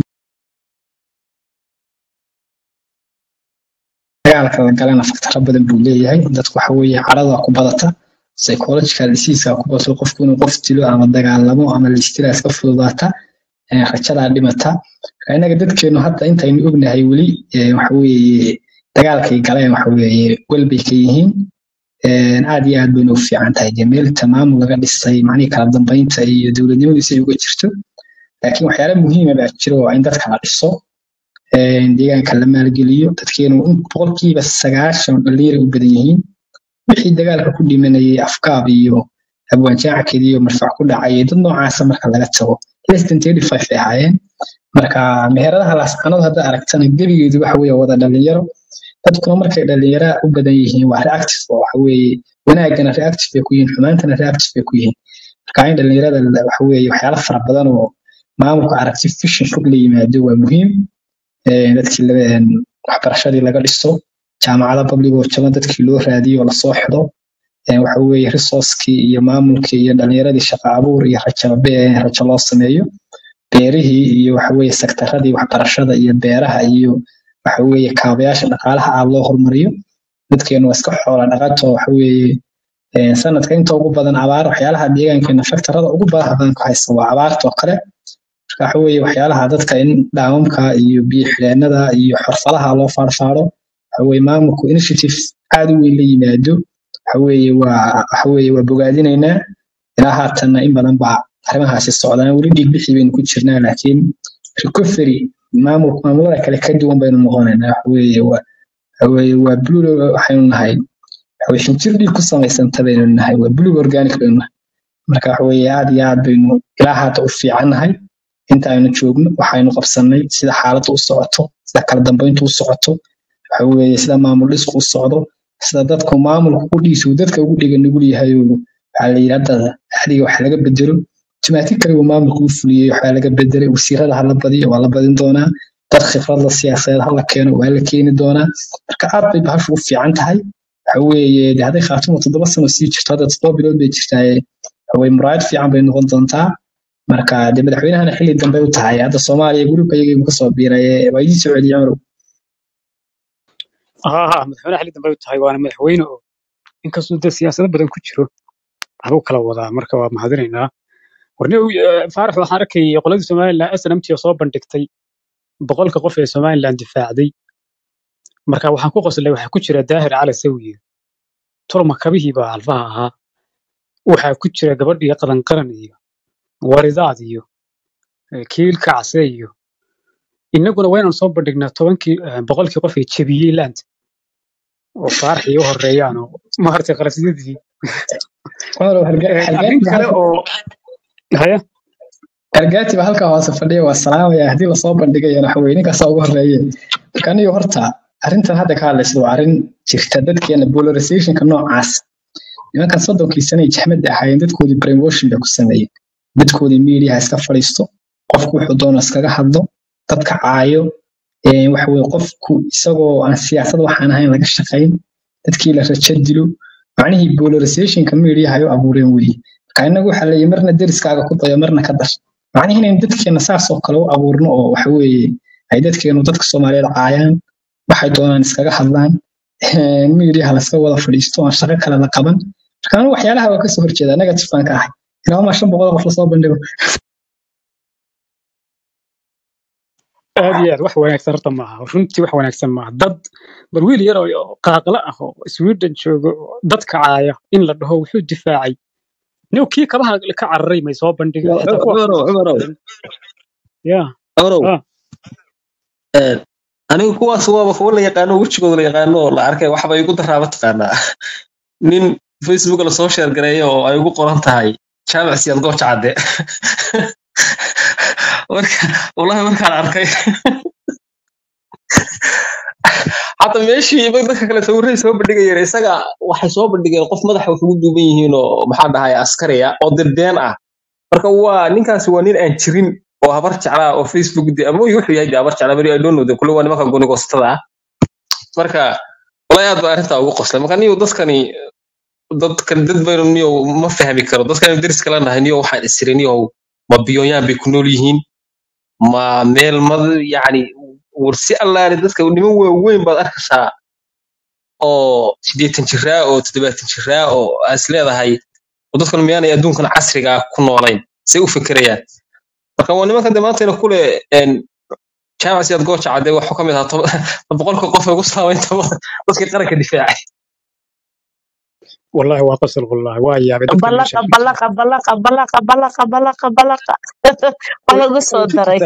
F: dagaalka la galana faktaro badan buu leeyahay dadku waxa weeye carada ku badata psychological diseaseka ku bato qofku inuu qof dilo ama dagaalamo ama liistiraas ka fududaata eh, rajadaa dhimata marka innaga dadkeenu hadda intaynu ognahay weli eh, waxa weeye dagaalkay galeen waxa weeye wel bay ka yihiin Eh, aad iyo aad bayna u fiican tahay dee meel tamaamul laga dhisay macnihii kala dambeynta iyo dowladnimadiisa ay uga jirto laakiin waxyaala muhiima baa jira oo in dadka la dhiso eh, deegaanka la maalgeliyo dadkeenu in boqolkiiba sagaashan dhalinyara u badan yihiin wixii dagaalka ku dhimanayay afkaab iyo abwaanjaackeed iyo marfac ku dhacay dad noocaasa marka laga tago less than thirty five ay ahaayeen marka meheradaha laascanadu hadda aragtana gebigeedu waxa weeye wada dhalinyaro dadkuna markay dhalinyara u badan yihiin waa reactive oo waxa weeye wanaagana reactive bay ku yihiin xumaantana reactive bay ku yihiin marka in dhalinyarada la- waxa weeye waxyaala fara badan oo maamulka aragti vision fog la yimaado waa muhiim Eh, dadkii laga een, waxbarashadii laga dhiso jaamacada public oo jaban dadkii loo raadiyo oo lasoo xido Eh, waxa weeye resourcekii iyo maamulkii iyo dhalinyaradii shaqo abuur iyo rajo be- rajo loo sameeyo beerihii iyo waxa weeye sektaradii waxbarashada iyo beeraha iyo waxa weeye kaabayaasha dhaqaalaha aad loo horumariyo dadkeenu waa iska xoola dhaqato waxa weeye een, sanadka inta ugu badan abaar waxyaalaha deegaankeena faktarada ugu badan badan ku haysta waa abaarta oo kale marka waxa weeye waxyaalaha dadka in dhaamamka iyo biyo xidheenada iyo xirfadaha loo faarfaaro waxa weeye maamulku initiative aad u weyn la yimaado waxa weeye waa waxa weeye waa bogaadinaynaa ilaa haatanna in badan baa arrimahaasi socdaan weli dhiigbixi baynu ku jirnaa laakiin recovery maamul maamulada kale ka duwan baynu noqonaynaa waxa weeye waa waxa weeye waa blue waxaynu nahay waxa weeye xinjir dhiig ku samaysanta baynu nahay waa blue organic baynu nahay marka waxa weeye aad iyo aad baynu ilaa haata u fiicannahay inta aynu joogno waxaynu qabsannay sida xaaladda u socoto sida kala dambeyntu u socoto waxa weeye sida maamul dhisku u socdo sida dadku maamulku u dhiisu dadka ugu dhiga nugul yahay oo waxaa la yidhi hadda axdiga wax laga bedelo timaatig kale uu maamulku u fuliyey waxaa laga bedelay wasiirada ha la badiyo waa la badin doonaa dad khibrad la siyaasadeed ha la keeno waa la keeni doonaa marka aad bay bahashu u fiican tahay waxa weeye de hadday khaatumo toddoba sano sii jirto hadda toddoba bilood bay jirtaaye waxa weye muraayad fiican bay noqon doontaa marka de madaxweynahana xilli dambe u tahay hadda soomaaliya gurubka iyaga kasoo biiray waa idin soo celiyey cumar
B: ها ها مدحونا حلي دنبay tahay waana madaxweyne oo inkastoo dad siyaasado badan ku jiro waxbuu kala wadaa marka waa mahadinaynaa warne faarax waxaan arkayay qoladii somalilan snmt oo soo bandhigtay boqolka qof ee somalilan difaacday marka waxaan ku qoslay waxaa ku jira daahir cali sawiye tolma kabihii baa alfaha ahaa waxaa ku jira gabadhii qadan qaran iyo waridaad iyo eh, kiilka case iyo innaguna waa inaan soo bandhignaa tobankii eh, boqolkii qof ee jebiyey laanta oo faarax iyo horeeyaan oo maaragtay qarasiyadii
F: cumar
B: Eh, arrin kale oo haya
F: hargaati baa halkaa hoose fadhiya waa salaamaya haddii lasoo bandhigayana waxa weye ninkaasaa ugu horeeye marka aniga horta arrintan hadda ka hadlaysa waa arrin jirta dadkeena polarizationka noocaas nimankan soddonkii sane ay jaxmada ahaayeen dadkoodii brainwashing bay ku sameeyeen dadkoodii media iska fadhiisto qofku wuxuu doono iskaga hadlo dadka caayo ee waxa weye qofku isagoo aan siyaasad waxaan ahayn laga shaqayn dadkii la rajo dilo macnihii polarizationka media ay u abuureen weye marka inagu waxaa leeyahay marna deriskaaga ku dayo marna ka dar macnihi inaynu dadkeena saas oo kale u abuurno oo waxa weeye ay dadkeenu dadka soomaaliyeed caayaan waxay doonaan iskaga hadlaan miidiyaha laska wada fadhiisto aan shaqo kale la qaban marka anigu waxyaalaha waa kasoo horjeeda negative baan ka ahay ilaahumaa shan boqol oo qof lasoo bandhigo
B: aad iyo aad wax wanaagsan horta maaha runtii wax wanaagsan maaha dad bal wiil yar oo qaaqla ah oo sweden jooga oo dadka caaya in la dhaho wuxuu difaacay nin kii kabaha ka cararay may soo bandhigay xitaa kuwa
D: cumarow cumarow
B: ya
D: cumarow
B: ah
D: een, anigu kuwaas waaba kuwa la yaqaano wejigooda la yaqaano oo la arkay waxba igu daraaba taqaanaa nin facebook la soo sheer gareeyo oo ay ugu qoran tahay jaamac siyaad gooja cadde marka wallahi markaan arkay hadda meeshii iba dadka kale sawirray soo bandhigayeen isaga waxay soo bandhigeen qof madaxa wax ugu duuban yihiin oo maxaa dhahay askariya oo dirbeen ah marka waa ninkaasi waa nin aan jirin oo habar jeclaa oo facebook de ama wuxuu yahay de habar jeclaa beri i don't know de kule waa nimanka goonigoostada ah marka wallahi aad baa arrintaa ugu qoslay marka niyo dadkani dadkan dad baynu niyo ma fahmi karo dadkani deris kala nahay niyo waxaan isiri niyo ma biyoonyaan bay ku nool yihiin ma meel mad yacni war si allaale dadka niman waaweyn baad arkaysaa oo siddeetan jiraa oo toddobaatan jiraa oo aad is leedahay oo dadkan miyaanay adduunkan casriga ah ku noolayn say u fekerayaan marka waa nimankan de maantayna kule een, jaamac siyaad gooja cadde waxuu ka mid ahaa toba- boqolka qof ee ugu saameynta badan dadkii qaranka difaacay
B: wallahi waa qosol wallahi waa yaabay dadka meesha
G: balaqa balaqa balaqa balaqa balaqa balaqa balaqa waa lagu soo daray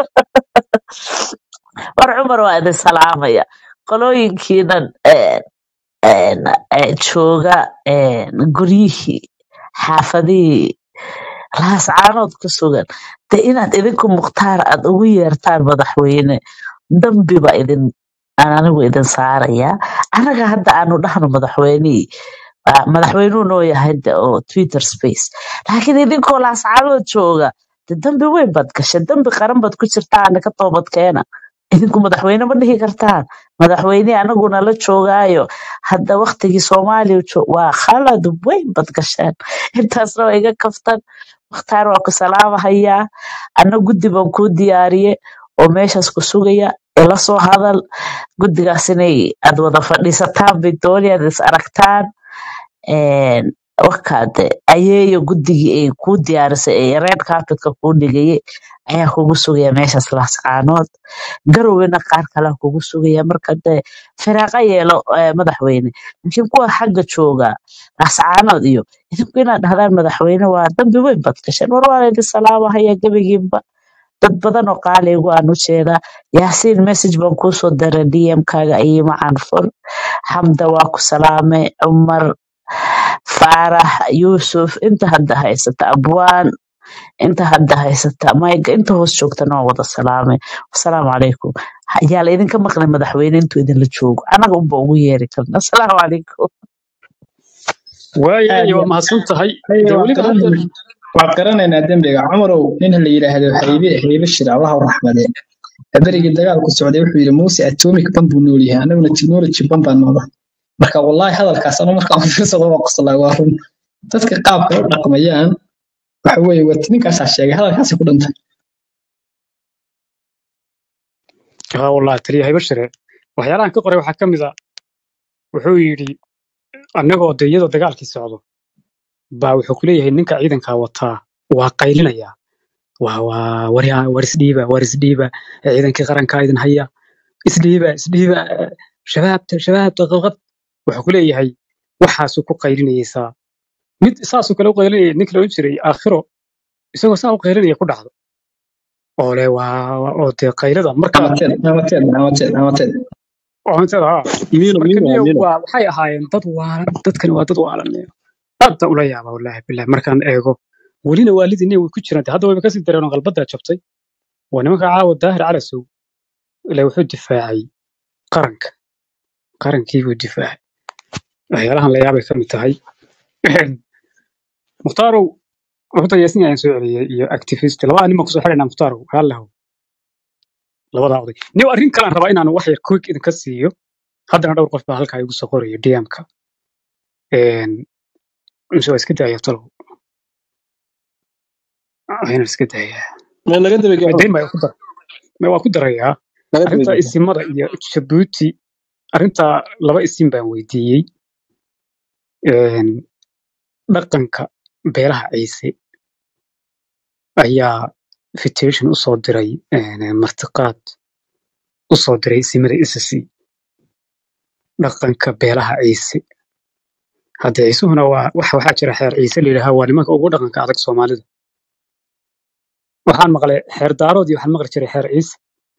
G: war cumar waa idin salaamaya qolooyinkiinan een, een, ee, jooga een, guryihii xaafadihii raascaanood ku sugan de inaad idinku mukhtaar aad ugu yeertaan madaxweyne dambiba idin aan anigu idin saarayaa anaga hadda aanu dhahno madaxweynihii ah, madaxweynuhu noo yahay de oo twitter space laakiin idinkoo laascaanood jooga de dambi weyn baad gashay dambi qaran baad ku jirtaan ka toobadkeena idinku madaxweyne ma dhihi kartaan madaxweyne anaguna la joogaayo hadda waktigii soomaaliya jo- waa khalad weyn baad gasheen intaasna waa iga kaftan mukhtaar waa ku salaamahayaa ana guddi baan kuu diyaariye oo meeshaas ku sugaya ila soo hadal guddigaas inay aad wada fadhiisataan victoria aad is aragtaan een, wakaade ayeeyo guddigii ay kuu diyaarisay ee red carpetka kuu dhigayay ayaa kugu sugaya meeshaas laascaanood garowena qaar kalea kugu sugaya marka dee firaaqa yeelo eh, madaxweyne laakiin kuwa xagga jooga laascaanood iyo idinku inaad dhahdaan madaxweyne waa dambi weyn baad gasheen war waa laydin salaamahaya gebigiinba dad badan oo qaaligu aan u jeedaa yaasiin message baan kuusoo dara dmkaaga ayima canfur xamda waa ku salaamay cumar faarax yuusuf inta hadda haysata abwaan inta hadda haysata mayga inta hoos joogtana waa wada salaamay asalaamu calaykum yaa la idinka maqlay madaxweyne intuu idinla joogo anaga unba ugu yeeri karna asalaamu calaykum
B: waayo
F: aad
B: iyo
F: iyo
B: waa mahadsan tahay
F: ayo
B: dee
F: waa
B: weliba hadda
F: qaran waa qaranaynaa dembiga cumarow nin la yidhaahdo haybe haybe shir allah u raxmade berigii dagaalku socday wuxuu yidhi muuse atomic ban buu nool yahay anaguna technology ban baan nooda marka wallahi hadalkaas anu markaan fiirsado waa qoslaa waa run dadka qaabka u dhaqmayaan waxa weeye wat ninkaasaa sheegay hadalkaasi ku dhintay
B: haa wallahi taliya haybashire waxyaalahan ka qoray waxaa ka mid a wuxuu yidhi annagoo de iyadoo dagaalkii socdo baa wuxuu ku leeyahay ninka ciidankaa wataa waa qaylinaya waa waa war yaa- war isdhiiba war isdhiiba ee ciidankii qarankaa idin haya isdhiiba isdhiiba eh, shabaabta shabaabta qabqab wuxuu ku leeyahay waxaasuu ku qaylinayeysaa mid saasuu kale u qaylinayay ninka la odhan jiray aakhiro isagoo saa u qaylinaya ku dhacdo oo le waa waa- oo dee qaylada marka
F: amateed amateed amateed amateed
B: cuntada haa
H: mino
B: marka
H: mino
B: niyo
H: mino
B: waa waxay ahaayeen dad waalan dadkani waa dad waalan niyo aad baan ula yaaba wallaahi billahi markaan eego welina waalidii niyo way ku jiraan dee hadda wayba kasii dareen oo qalbadaa jabtay waa nimanka caawa daahir calasow ilaa wuxuu difaacay qaranka qarankii buu difaacay waxyaalahan la yaabay ka mid tahay muhtaarow horta yaasin ayaan soo celiyey iyo activist labada nin baan kusoo xidhaynaa muhtaarow haallahu labadaa oday niyo arrin kalaan rabaa inaan wax yar quick idinka siiyo haddana dhowr qof baa halkaa igu soo qorayo dmka mise waa iska daaya talow waa inaan iska daayaa
H: ma laga daba gaaro
B: dayn baa ku dar ma waa ku darayaa
H: laga daba
B: arrinta
H: gaaro
B: isimada iyo jabuuti arrinta laba isim baan weydiiyey Een, dhaqanka beelaha ciise ayaa invitation usoo diray een, martiqaad usoo diray isimada ssc dhaqanka beelaha ciise hadde ciisuhuna waa wax waxaa jira xeer ciise la yidhaaha waa nimanka ugu dhaqanka adag soomaalida waxaan maqlay xeer daarood iyo waxaan maqli jiray xeer ciise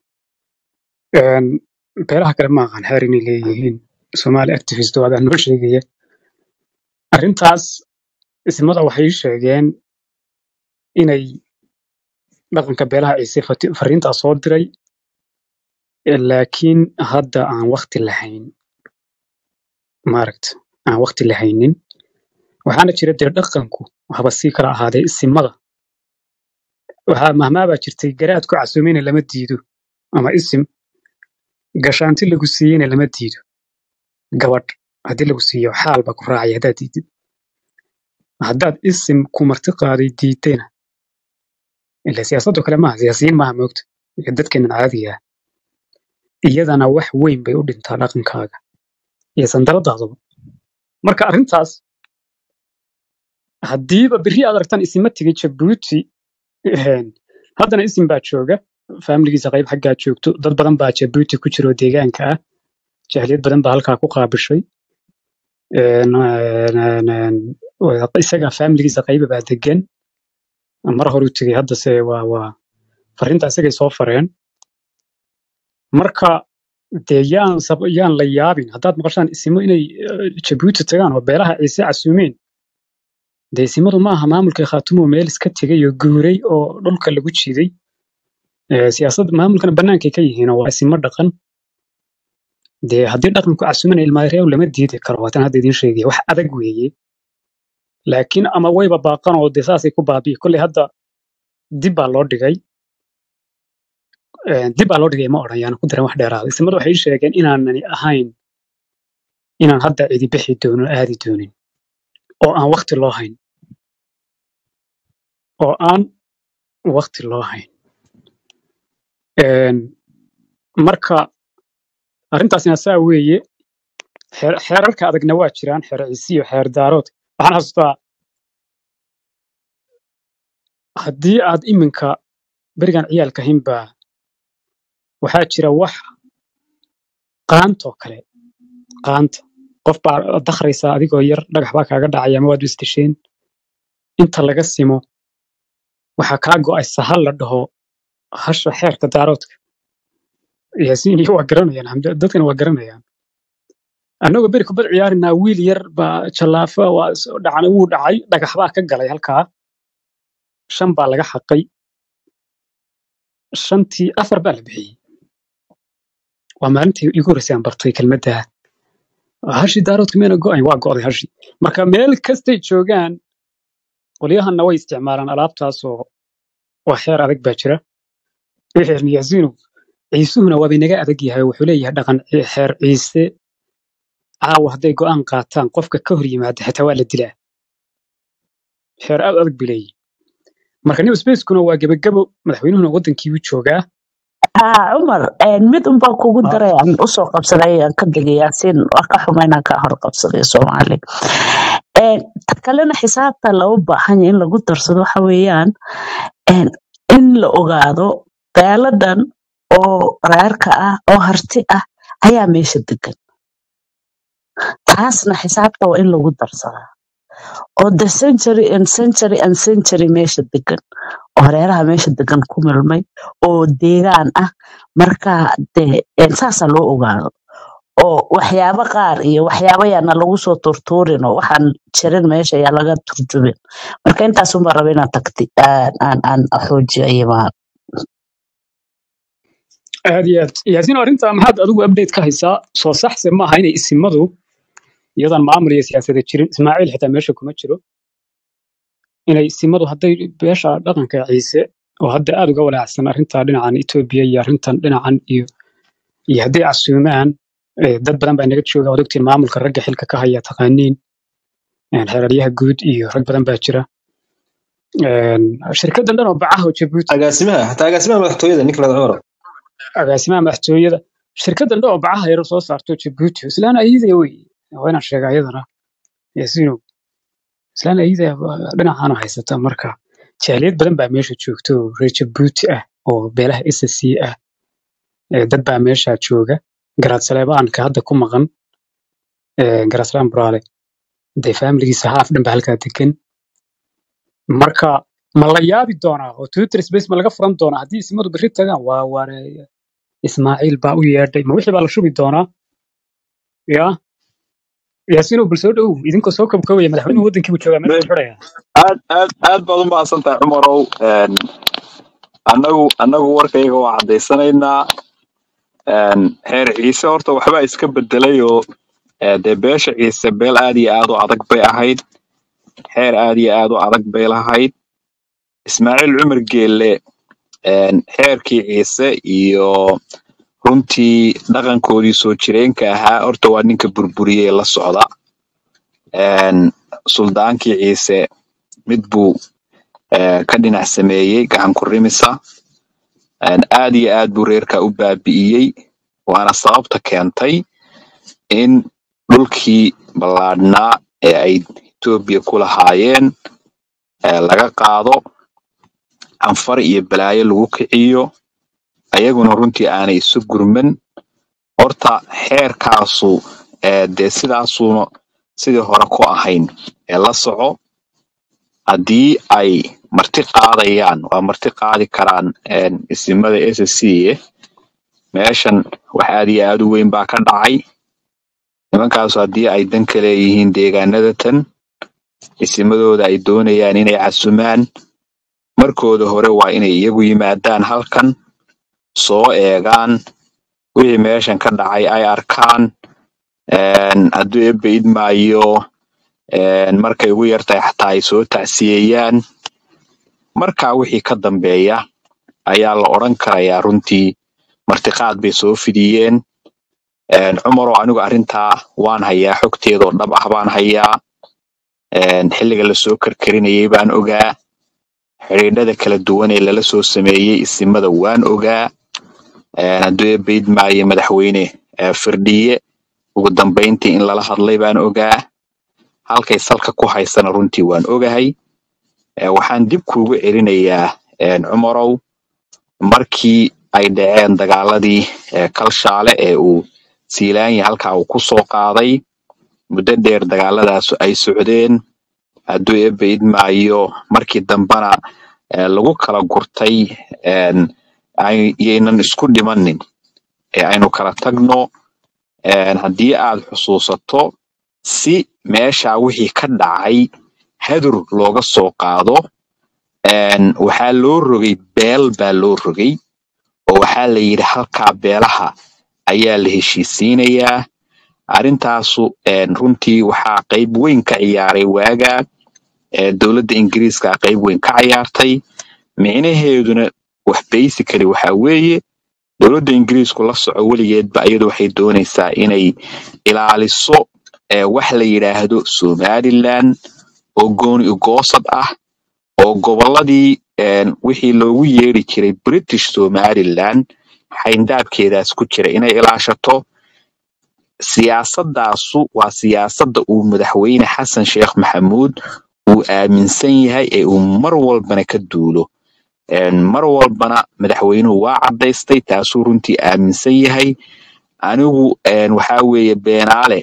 B: Een, beelaha kale ma aqaan xeer inay leeyihiin somaali activist oo adaan noo sheegaya arrintaas ismada waxay sheegeen inay dhaqanka beelaha ciise fati- fariintaa soo diray eh, laakiin hadda aan waqti lahayn maaragta aan waqti lahaynin waxaana jira dee dhaqanku haba sii kala ahaadee isimada waxaa mahmaabaa jirtay garaad ku casuumeyna lama diido ama isim gashaanti lagu siiyeyna lama diido gabadh haddii lagu siiyo xaal baa ku raacaya haddaad diidid haddaad isim ku marti qaaday diidayna ila siyaasadoo kale maaha siyaasiyiin maaha moogta iyo dadkeenan caadiga ah iyadana wax weyn bay u dhintaa dhaqankaaga iyo sandaradaadaba marka arrintaas haddiiba berri aad aragtaan isima tegay jabuuti een, haddana isim baa jooga faamiligiisa qayb xaggaa joogto dad badan baa jabuuti ku jira oo deegaanka ah jahliyad badan baa halkaa ku qaabishay Een, een, een, waa- isaga faamiligiisa qayba baa degan mar hore u tegay haddase waa waa fariinta isagay soo fareen marka dee yaan sab yaan la yaabin haddaad maqashaan isimo inay eh, jabuuti tagaan oo beelaha ciise casuumeen dee isimadu ma aha maamulka khaatumo meel iska tegay oo guuray oo dhulka lagu jiiday Eh, siyaasadda maamulkana bannaankay ka yihiin oo waa isimo dhaqan dee haddii dhaqanku casuumana ilmaareew lama diidi karo waatan hadda idiin sheegaya wax adag weeye laakiin ama wayba baaqan oo dee saasay ku baabi'i kolley hadda dib baa loo dhigay Eh, dib baa loo dhigay ma odhan yaana ku daran wax dheeraada ismadu waxay ii sheegeen inaanani ahayn inaan hadda cidi bixi doonin oo aadi doonin oo aan waqti loo hayn oo aan waqti loo hayn Een, marka arrintaasina saa weeye xeer- xeerarka adagna waa jiraan xeer ciise iyo xeer daarood waxaan xasuustaa haddii aad iminka berigan ciyaalka hinbaa waxaa jira wax qaantoo kale qaanta qof baa dakhraysaa adigoo yar dhagax baa kaaga dhacaya ama waad istisheen inta laga simo waxaa kaa go'aysa hal la dhaho hasha xeerka daaroodka yaasiin iyo waa garanayaan Xamdi- dadkana waa garanayaan annagoo beri kubad ciyaarinaa wiil yar baa jallaafa waa soo dhacana wuu dhacay dhagax baa ka galay halkaa shan baa laga xaqay shantii afar baa la bixiyey waa maalintii igu horreysay aan bartay kelmadda hashii daaroodka meena go'ayn waa go'day hashii marka meel kastay joogaan qolyahanna way isticmaalaan alaabtaasoo waa xeer adag baa jira wixii yaasiinu ciisuhuna waaba inaga adag yahay wuxuu leeyahay dhaqan ci- xeer ciise caawa hadday go'aan qaataan qofka ka hor yimaada xitaa waa la dilaa xeer aad u adag buu leeyahay marka new spacekuna waa gebagabo madaxweynuhuna wadankii u joogaa
G: haa cumar een, mid unbaa kugu daray aan usoo qabsaday aan ka degay yaasiin waa ka xuma inaan ka hor qabsaday soomaali Een, ta kalena xisaabta loo baahan yahay in lagu darsado waxa weeyaan een, in la ogaado beeladan oo reerka ah oo harti ah ayaa meesha degan taasna xisaabta waa in lagu darsadaa oo the century and century and century meesha degan oo hareeraha meesha degan ku milmay oo deegaan ah marka dee een, saasa loo ogaado oo waxyaabo qaar iyo waxyaabo yaana lagu soo turtuurin oo waxaan jirin meesha yaa laga turjumin marka intaasunbaa raba inaan tagti aan aan aan xoojiyo imaan
B: aad iyo aad yaasiin arrintaa maxaad adigu update ka haysaa soo saxse maaha inay isimadu iyadan maamul iyo siyaasada jirin ismaaciil xitaa meesha kuma jiro inay isimadu hadday beesha dhaqanka ciise oo hadda aad uga walaacsan arrintaa dhinacan etoobiya iyo arrintan dhinacan iyo iyo hadday casuumaan eh, dad badan baa naga jooga waad ogtiin maamulka ragga xilka ka haya taqaaniin een, xeeraryaha guud iyo rag badan baa jira Een, shirkaddan dhan oo bacaha oo jabuuti
D: agaasimaha xataa agaasimaha madaxtooyada nicolas cumar
B: agaasimaha madaxtooyada shirkaddan dhan oo bacaha yar soo saarto jabuuti islaan ayidaya wey waa inaan sheega iyadana yaasiino islaan ayidaya dhinacaana haysata marka jaaliyad badan baa meesha joogto oo reer jabuuti ah oo beelaha ssc ah ee dad baa meesha jooga garaad saleebaanka hadda ku maqan ee, garaad salaan buraale dee faamiligiisa haaf dhan baa halkaa degan marka ma la yaabi doonaa oo twitter space ma laga furan doonaa haddii ismadu berri tagaan waa waare ismaaciil baa u yeedhay ma wixii baa la shubi doonaa ya yaasiinow bal soo dhowow idinkoo soo kabkabaya madaxweynuhu wadankii buu joogaa meesha xidhaya
A: aad aad aad baad u mahadsan tahay cumarow Een, annagu annagu warkayga waa caddaysanaynaa Een, heer ciise horta waxbaa iska bedelay oo ee, dee beesha ciise beel aad iyo aad u adag bay ahayd xeer aad iyo aad u adag bay lahayd ismaaciil cumar geelle een, xeerkii ciise iyo runtii dhaqankoodii soo jireenka ahaa horta waa ninka burburiyey la socda Een, suldaankii ciise mid buu ee, ka dhinac sameeyey gacan ku rimisa Een, aad iyo aad buu reerka u baabi'iyey waana sababta keentay in dhulkii ballaadhnaa ee ay Etoobiya ku lahaayeen ee laga qaado canfar iyo balaayo lagu kiciyo ayaguna runtii aanay isu gurman horta xeerkaasu ee dee sidaasuuna sidii hore ku ahayn ee la soco haddii ay marti qaadayaan waa marti qaadi karaan een, isimada SSC meeshan wax aad iyo aad u weyn baa ka dhacay nimankaasu haddii ay dan ka leeyihiin deegaanada tan isimadooda ay doonayaan inay casumaan markooda hore waa inay iyagu yimaadaan halkan soo eegaan wixii meeshan ka dhacay ay arkaan een, hadduu ebbe idmaayo een, markay ugu yartahay xataa ay soo tacsiyeeyaan markaa wixii ka dambeeya ayaa la odhan karayaa runtii martiqaad bay soo fidiyeen Een, cumaroo anigu arrintaa waan hayaa xogteedoo dhab ah baan hayaa Een, xilliga lasoo karkarinayay baan ogaa xidhiidhada kala duwan ee lala soo sameeyey isimada waan ogaa een, hadduu eebayd maayo madaxweyne eh, firdhiye ugu dambeyntii in lala hadlay baan ogaa halkay salka ku haysana runtii waan ogahay Eh, waxaan dib kuugu celinayaa een, cumarow markii ay dhaceen dagaaladii eh, kalshaale ee uu siilaanya halkaa uu ku soo qaaday muddo dheer dagaaladaas ay socdeen hadduu eebba idmaayo markii dambena eh, lagu kala gurtay een, ay- yaynan isku dhimanin ee aynu kala tagno een, haddii aad xusuusato si meesha wixii ka dhacay hadur looga soo qaado een, waxaa loo rogay beel baa loo rogay oo waxaa la yidhi halkaa beelaha ayaa la heshiisiinayaa arrintaasu een, runtii waxaa qayb weyn ka ciyaaray waagaa ee dowladda ingiriiska qayb weyn ka ciyaartay micnaheeduna wax basically waxaa weeye dowladda ingiriisku la soco weligeedba iyadu waxay doonaysaa inay ilaaliso ee wax la yidhaahdo somaliland oo gooni ugoosad ah oo gobolladii een, wixii loogu yeeri jiray british somaliland xayndaabkeedaas ku jira inay ilaashato siyaasadaasu waa siyaasadda uu madaxweyne xasan sheekh maxamuud uu aaminsan yahay ee uu mar walbana ka duulo Een, mar walbana madaxweynuhu waa caddaystay taasuu runtii aaminsan yahay anigu een, waxaa weeye beenaale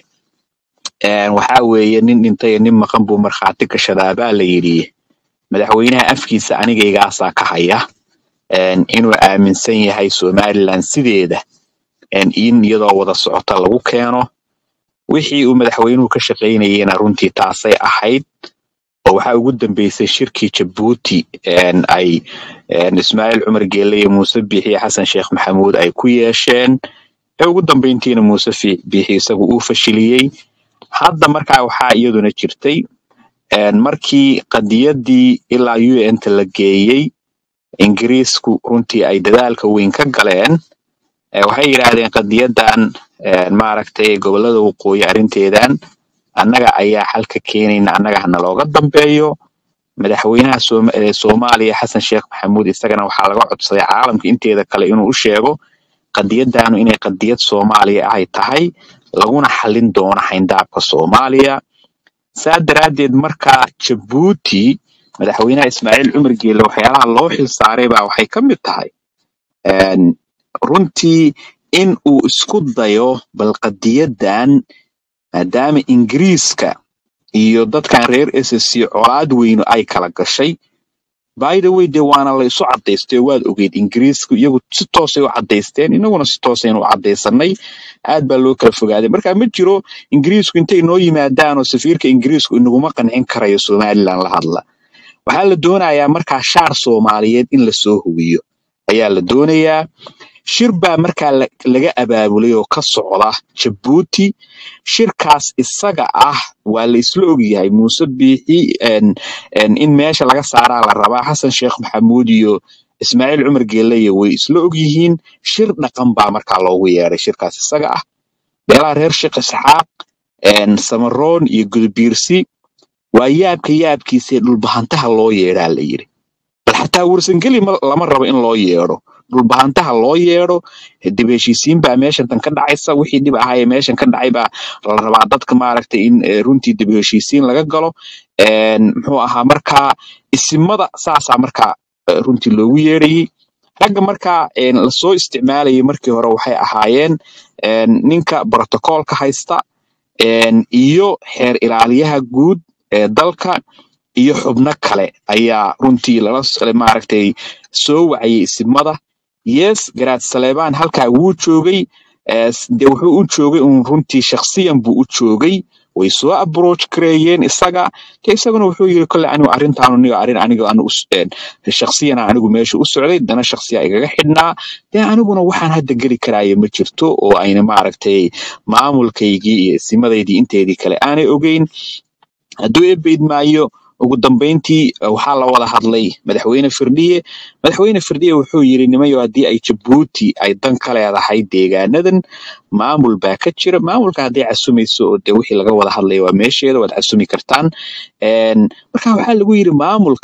A: een, waxaa weeye nin dhintay iyo nin maqan buu markhaati gashadaa baa la yidhi madaxweynaha afkiisa anigaygaasaa ka haya een, inuu aaminsan yahay somaliland sideeda een, in iyadoo wada socota lagu keeno wixii uu madaxweynuhu ka shaqaynayena runtii taasay ahayd oo waxaa ugu dambeysay shirkii jabuuti een, ay een, ismaaciil cumar geelle iyo muuse biixi iyo xasan sheekh maxamuud ay ku yeesheen ee ugu dambeyntiina muuse Fi- biixi isagu uu fashiliyey hadda markaa waxaa iyaduna jirtay een, markii qadiyadii ilaa un ta la geeyey ingiriisku runtii ay dadaalka weyn ka galeen ee waxay yidhaahdeen qadiyadan een, maaragtay gobolada waqooyi arrinteedan annaga ayaa xalka keenayna annaga hana looga dambeeyo madaxweynaha Sooma- ee soomaaliya xasan sheekh maxamuud isagana waxaa laga codsaday caalamka inteeda kale inuu u sheego qadiyadanu inay qadiyad soomaaliya ahay tahay laguna xallin doono xayndaabka soomaaliya saa daraaddeed markaa jabuuti madaxweynaha ismaaciil cumar geelle waxyaalaha loo xilsaaray baa waxay ka mid tahay een, runtii in uu isku dayo bal qadiyadan maadaama ingiriiska iyo dadkan reer SSC colaad weynu ay kala gashay by the way dee waana la isu cadaystay oo waad ogeyd ingiriisku iyagu si toosay u cadaysteen inaguna si toosaynu u cadaysanay aad baa loo kala fogaaday marka ma jiro ingiriisku intay noo yimaadaan oo safiirka ingiriisku inaguma qancin karayo somaliland la hadla waxaa la doonayaa markaa shaar soomaaliyeed in lasoo hubiyo ayaa la doonayaa shir baa markaa la- laga abaabulay oo ka socda jabuuti shirkaas isaga ah waa la isla ogyahay muuse biixi een, een, in meesha laga saaraa la rabaa xasan sheekh maxamuud iyo ismaaciil cumar geeleye way isla ogyihiin shir dhaqan baa markaa loogu yeeray shirkaas isaga ah beelaha reer sheekh isxaaq een, samaroon iyo gudubiirsi waa yaabka yaabkiisa dhulbahantaha loo yeedhaa la yiri bal xataa warsangeli ma- lama rabo in loo yeedho dhulbahantaha loo yeedho dib heshiisiin baa meeshan tan ka dhacaysa wixii dhib ahaayee meeshan ka dhacay baa la rabaa dadka maaragtay in eh, runtii dib heshiisiin laga galo Een, muxuu ahaa markaa isimada saasaa markaa eh, runtii loogu yeerayey ragga markaa een, lasoo isticmaalayay markii hore waxay ahaayeen een, ninka brotokoolka haysta een, iyo xeer ilaaliyaha guud ee dalka iyo xubno kale ayaa runtii lala s- maaragtay soo wacayay isimada yes garaad saleebaan halkaa wuu joogay eh, s- dee wuxuu u joogay uun runtii shakhsiyan buu u joogay way soo approach gareeyeen isaga dee isaguna wuxuu yiri kolle anigu arrintaanu niga arrin aniga anu us- een, shakhsiyana anigu meesha u socday dana shakhsiya igaga xidhnaa dee aniguna waxaan hadda geli karaayo ma jirto oo ayna maaragtay maamulkaygii iyo isimadaydii inteedii kale aanay ogeyn hadduu eebayd maayo ugu dambeyntii eh, waxaa la wada hadlay madaxweyne firdhiye madaxweyne firdhiye wuxuu yiri nimayo haddii ay jabuuti ay dan ka leedahay deegaanadan maamul baa ka jira maamulka hadday casumayso oo dee wixii laga wada hadlaya waa meesheeda waad casumi kartaan Een, marka waxaa lagu yiri maamulkan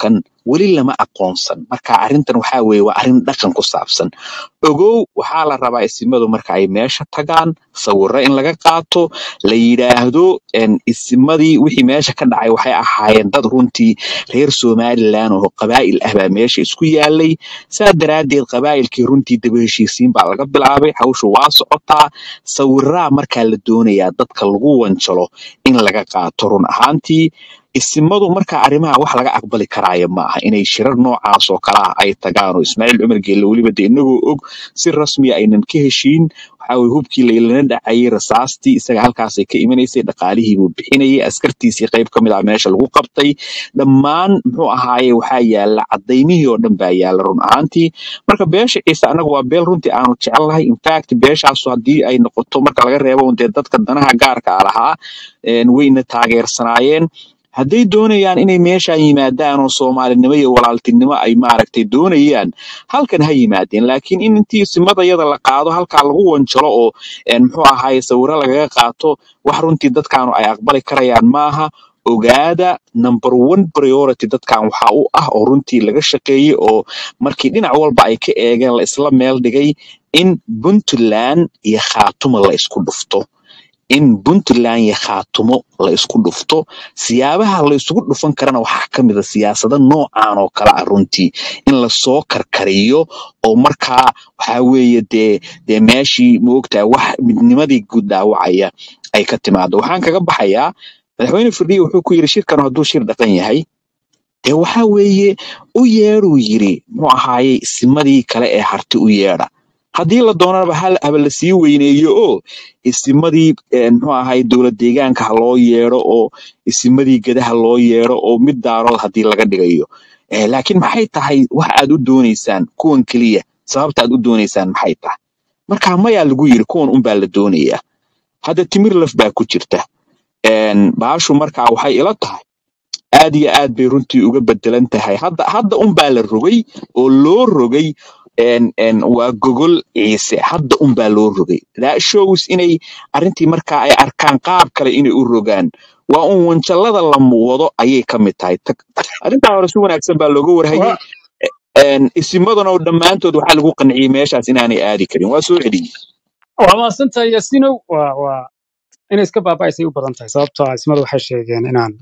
A: weli lama aqoonsan marka arrintan waxaa weeye waa arrin dhaqan ku saabsan ogow waxaa la rabaa isimadu marka ay meesha tagaan sawirro in laga qaato la yidhaahdo en, isimadii wixii meesha ka dhacay waxay ahaayeen dad runtii reer somalilan oo qabaa'il ah baa meesha isku yaalay saa daraaddeed qabaa'ilkii runtii daba heshiisiin baa laga bilaabay hawshu waa socotaa sawiraa markaa la doonayaa dadka lagu wanjalo in laga qaato run ahaantii isimadu marka arrimaha wax laga aqbali karaayo ma aha inay shirar noocaas oo kale ah ay tagaan oo ismaaciil cumar geelle weliba de inagoo og si rasmiya aynan ka heshiin waxaa weye hubkii laylana dhacayay rasaastii isaga halkaasay ka imanaysay dhaqaalihii buu bixinayay askartiisii qayb ka mid ah meesha lagu qabtay dhammaan muxuu ahaaye waxaa yaala cadaymihii oo dhan baa yaala run ahaantii marka beesha ciise anaga waa beel runtii aanu jecelnahay infact beeshaasu haddii ay noqoto marka laga reebo un dee dadka danaha gaarka ah lahaa een, wayna taageersanaayeen hadday doonayaan inay meeshaan yimaadaan oo soomaalinimo iyo walaaltinimo ay maaragtay doonayaan halkan ha yimaadeen laakiin in intii simadayada la qaado halkaa lagu wanjalo oo een, muxuu ahaaye sawiro lagaga qaato wax runtii dadkaanu ay aqbali karayaan maaha ogaada number one priority dadkan waxa u ah oo runtii laga shaqeeyey oo markii dhinac walba ay ka eegeen la isla meel dhigay in puntland iyo khaatuma la isku dhufto in puntland iyo khaatumo la isku dhufto siyaabaha la isugu dhufan karana waxaa ka mid a siyaasado noocan oo kale ah runtii in lasoo karkariyo oo markaa waxaa weeye dee dee meeshii moogtaa wax midnimadii guud dhaawacaya ay ka timaado waxaan kaga baxayaa madaxweyne firdhiye wuxuu ku yidhi shirkan hadduu shir dhaqan yahay dee waxaa weeye u yeedhuu yiri muxuu ahaaye isimadii kale ee harti u yeedha haddii la doonaba hal haba la sii weyneeyo oo isimadii een, muxuu ahaye dowlad deegaanka ha loo yeedho oo isimadii gedaha loo yeedho oo mid daarood haddii laga dhigayo Eh, laakiin maxay tahay wax aad u doonaysaan kuwan keliya sababta aad u doonaysaan maxay tahay marka mayaa lagu yiri kuwan unbaa la doonayaa hadda timir laf baa ku jirta een, baashu markaa waxay ila tahay aad iyo aad bay runtii uga bedelan tahay hadda hadda unbaa la rogay oo loo rogay een, een, waa gogol ciise hadda unbaa loo rogay that shows inay arrintii markaa ay arkaan qaab kale inay u rogaan waa un wanjalada la wado ayay ka mid tahay Tag- arrintaa hore si wanaagsan baa looga warhayay
B: waa
A: een, isimaduna oo dhammaantood waxaa lagu qanciyey meeshaas inaanay aadi karin waa soo celiyey
B: waa mahadsantahay yasinow waa waa inay iska baaba'aysay u badan tahay sababtoo ah ismadu waxay sheegeen inaan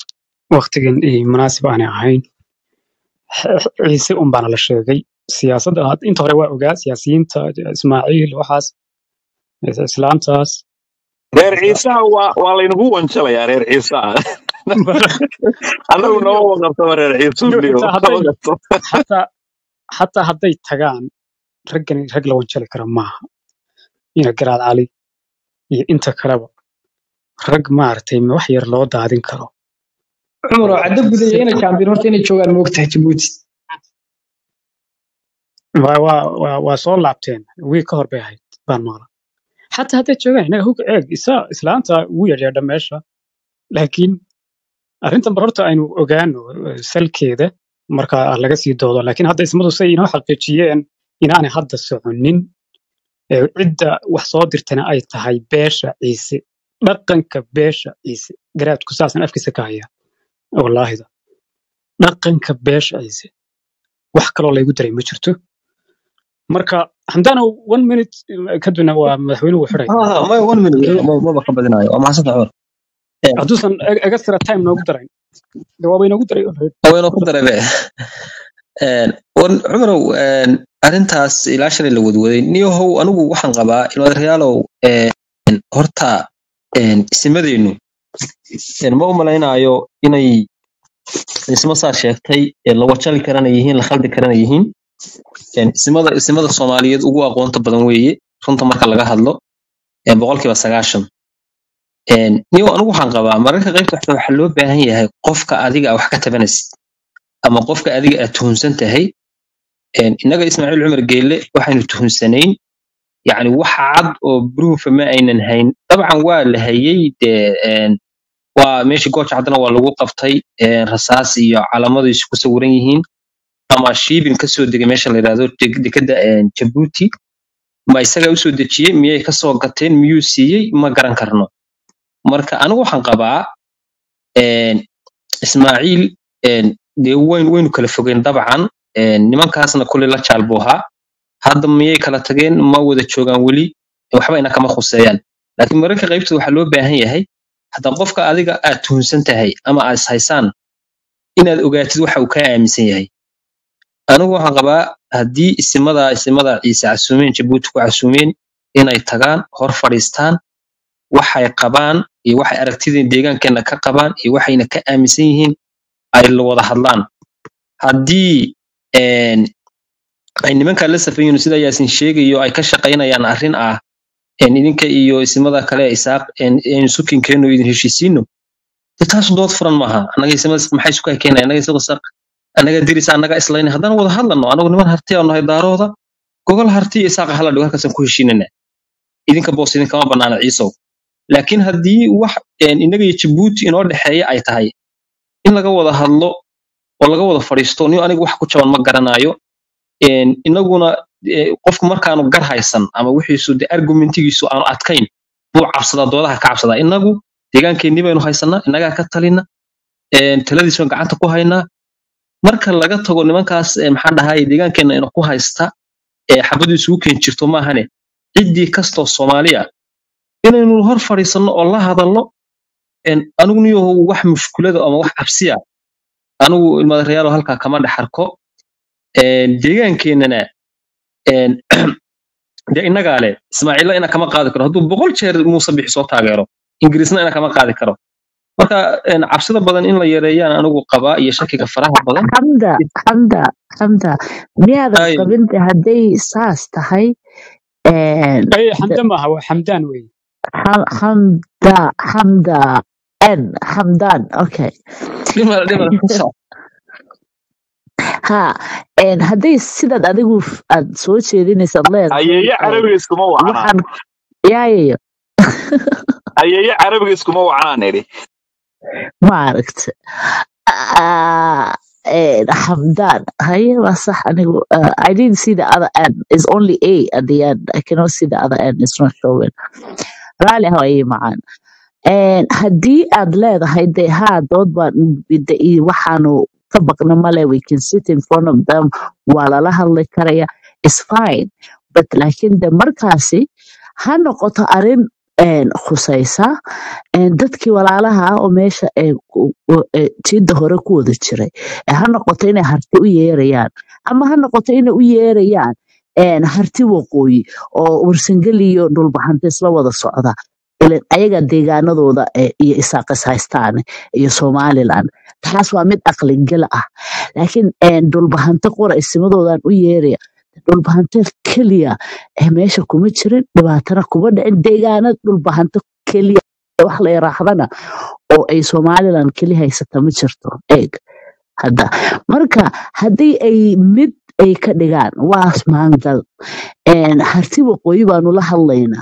B: waqtigan iyo munaasib aanay ahayn X- ciise un baana la sheegay siyaasadda had- inta hore waa ogaa siyaasiyiinta ismaaciil waxaas islaamtaas
A: reer ciisaha waa waa laynagu wanjalayaa reer ciisaha annagu nama waqabtaba reer ciisuuniyo
B: xitaa hadday xataa xataa hadday tagaan raggan rag la wanjali kara maaha ina garaad cali iyo inta kaleba rag maaragtay wax yar loo daadin karo
F: cumar oo caddo gudaya
B: si
F: inay kaambiin horta inay joogaan moogtahay jabuuti
B: waa waa waa waa soo laabteen wiil ka hor bay ahayd baan maqla xataa hadday joogaan inaga hug eeg isa islaanta ugu yeedheedha meesha laakiin arrintan bar horta aynu ogaano eh, salkeeda marka laga sii doodo laakiin hadda ismadu say inoo xaqiijiyeen inaanay hadda soconin ee cidda wax soo dirtana ay tahay beesha ciise dhaqanka beesha ciise garaadku saasan afkiisa ka haya wallaahida dhaqanka beesha ciise wax kaloo laygu daray ma jirto marka hamdaano one minute eh, kadibna waa madaxweynuhu xidhaya
D: ها ما one minute ما ما بقى بدناyo waa maxsan cumar ee
B: hadduusan e- extra time noogu darayn dee waaba inoogu daray already.
D: haweenoo ku darabe een wan cumarow een arrintaas ilaa shalay la wadwaday niyahow anigu waxaan qabaa ilmaadareyaalow een horta een isimadeennu een ma u malaynaayo inay isma saa sheegtay ee la wajali karana yihiin la khaldi karana yihiin een isimada isimada soomaaliyeed ugu aqoonta badan weeye runta marka laga hadlo een boqolkiiba sagaashan een niyow anigu waxaan qabaa mararka qaybta waxaa waxaa loo baahan yahay qofka adiga wax ka tabanaysid ama qofka adiga aad tuhunsan tahay een innaga ismaaciil cumar geelle waxaynu tuhunsanayn yacni wax cad oo proofa ma aynan hayn dabcan waa la hayay dee een waa meeshii gooja haddana waa lagu qabtay een rasaas iyo calamadu isku sawiran yihiin ama shiibin kasoo degay meesha la yidhahdo deg- dekedda een jabuuti ma isagaa usoo dejiyey miyay kasoo gateen miyuu siiyey ma garan karno marka anigu waxaan qabaa een ismaaciil een dee wayn waynu kala fogeen dabcan een, nimankaasna kuley la jaal buu ahaa hadda miyay kala tageen ma wada joogaan weli waxba ina kama khuseeyaan laakiin mararka qaybtooda waxaa loo baahan yahay hadda qofka adiga aad tuhunsan tahay ama aad ishaysaan inaad ogaatid waxa uu kaa aaminsan yahay anigu waxaan qabaa haddii isimada isimada ciise casuumeen jabuuti ku casuumeen inay tagaan hor fadhiistaan waxay qabaan iyo waxay aragtida deegaankeena ka qabaan iyo waxayna ka aaminsan yihiin ay la wada hadlaan haddii een, ay nimankaa la safayiin sida yaasin sheegayo ay ka shaqaynayaan arrin ah een, idinka iyo isimada kale ee isaaq een, een sukinkeenu idin heshiisiino de taas dood furan maaha annaga isimada maxay isu kay keenaya annaga isaga isaaq annaga dirisa annaga islayna haddaan wada hadlano anagu niman harti aanu nahay daarooda gogol harti iyo isaaqa hala dhigo halkaasaan ku heshiinana idinka boos idinkama banaana ciisow laakiin haddii wax een, innaga iyo jabuuti inoo dhexeeya ay tahay in laga wada hadlo oo laga wada fadhiisto niyo aniga wax ku jaban ma garanayo een, inaguna eh, qofku markaanu gar haysan ama wixiisu de argumentigiisu aanu adkayn buu cabsadaa doodaha ka cabsadaa inagu deegaankeenii baynu haysanaa innagaa ka talina een, taladiis baan gacanta ku haynaa marka laga tago nimankaas eh, maxaan dhahay deegaankeena ina ku haysta ee xabadu isugu keen jirto maahane ciddii kastoo soomaaliya inaynu hor fadhiisanno oo la hadalno een, anigu niyo wax mushkulada ama wax cabsiya anigu ilmaadareyaalo halkaa kama dhex arko een, deegaankeenana een, dee innagaa leh ismaaciilla ina kama qaadi karo hadduu boqol jeer muuse bixi soo taageero ingiriisna ina kama qaadi karo marka een, cabsida badan in la yareeyaan anigu qabaa iyo shakiga faraha badan
G: xamda xamda xamda miyaadan
D: ay
G: qabinta hadday saas tahay een,
B: ay
G: d-
B: xamda maaha waa xamdaan wey
G: xam- xamda xamda n xamdan okay
D: dhimar dhimar ku soco
G: ha een, hadday sidaad adigu f- aad soo jeedinaysaad leedahay
A: ayeeye
G: een,
A: carabiga iskuma wacnaa
G: waxaan yaayayo
A: ayeeye carabiga iskuma wacnaan idhi
G: ma aragta Ah, eh, Hamdan. Haye, waa sax anigu. Uh, I didn't see the other end. It's only A at the end. I cannot see the other end. It's not showing. Rally hawaye macaan. And haddii aad leedahay dee haa dood baan de- iyo waxaanu ka baqna male we can sit in front of them waa lala hadli karaya it's fine but laakiin de markaasi ha noqoto arrin een, khusaysa een, dadkii walaalaha ah oo meesha ee ku- ku- ee jiidda hore ku wada jiray ee ha noqoto inay harti u yeerayaan ama ha noqoto inay u yeerayaan een, harti waqooyi oo warsangeli iyo dhulbaxanta isla wada socda ileen ayaga deegaanadooda ee iyo isaaqis haystaan iyo somaliland taas waa mid aqligala ah laakiin een, dhulbahante qora isimadoodan u yeeraya dhulbahante keliya ee meesha kuma jirin dhibaatana kuma dhicin deegaanada dhulbahante keliya wax la yaraahdana oo ay somaliland keli haysata ma jirto eeg hadda marka haddii ay mid ay ka dhigaan waa maangal een, harti waqooyi baanu la hadlaynaa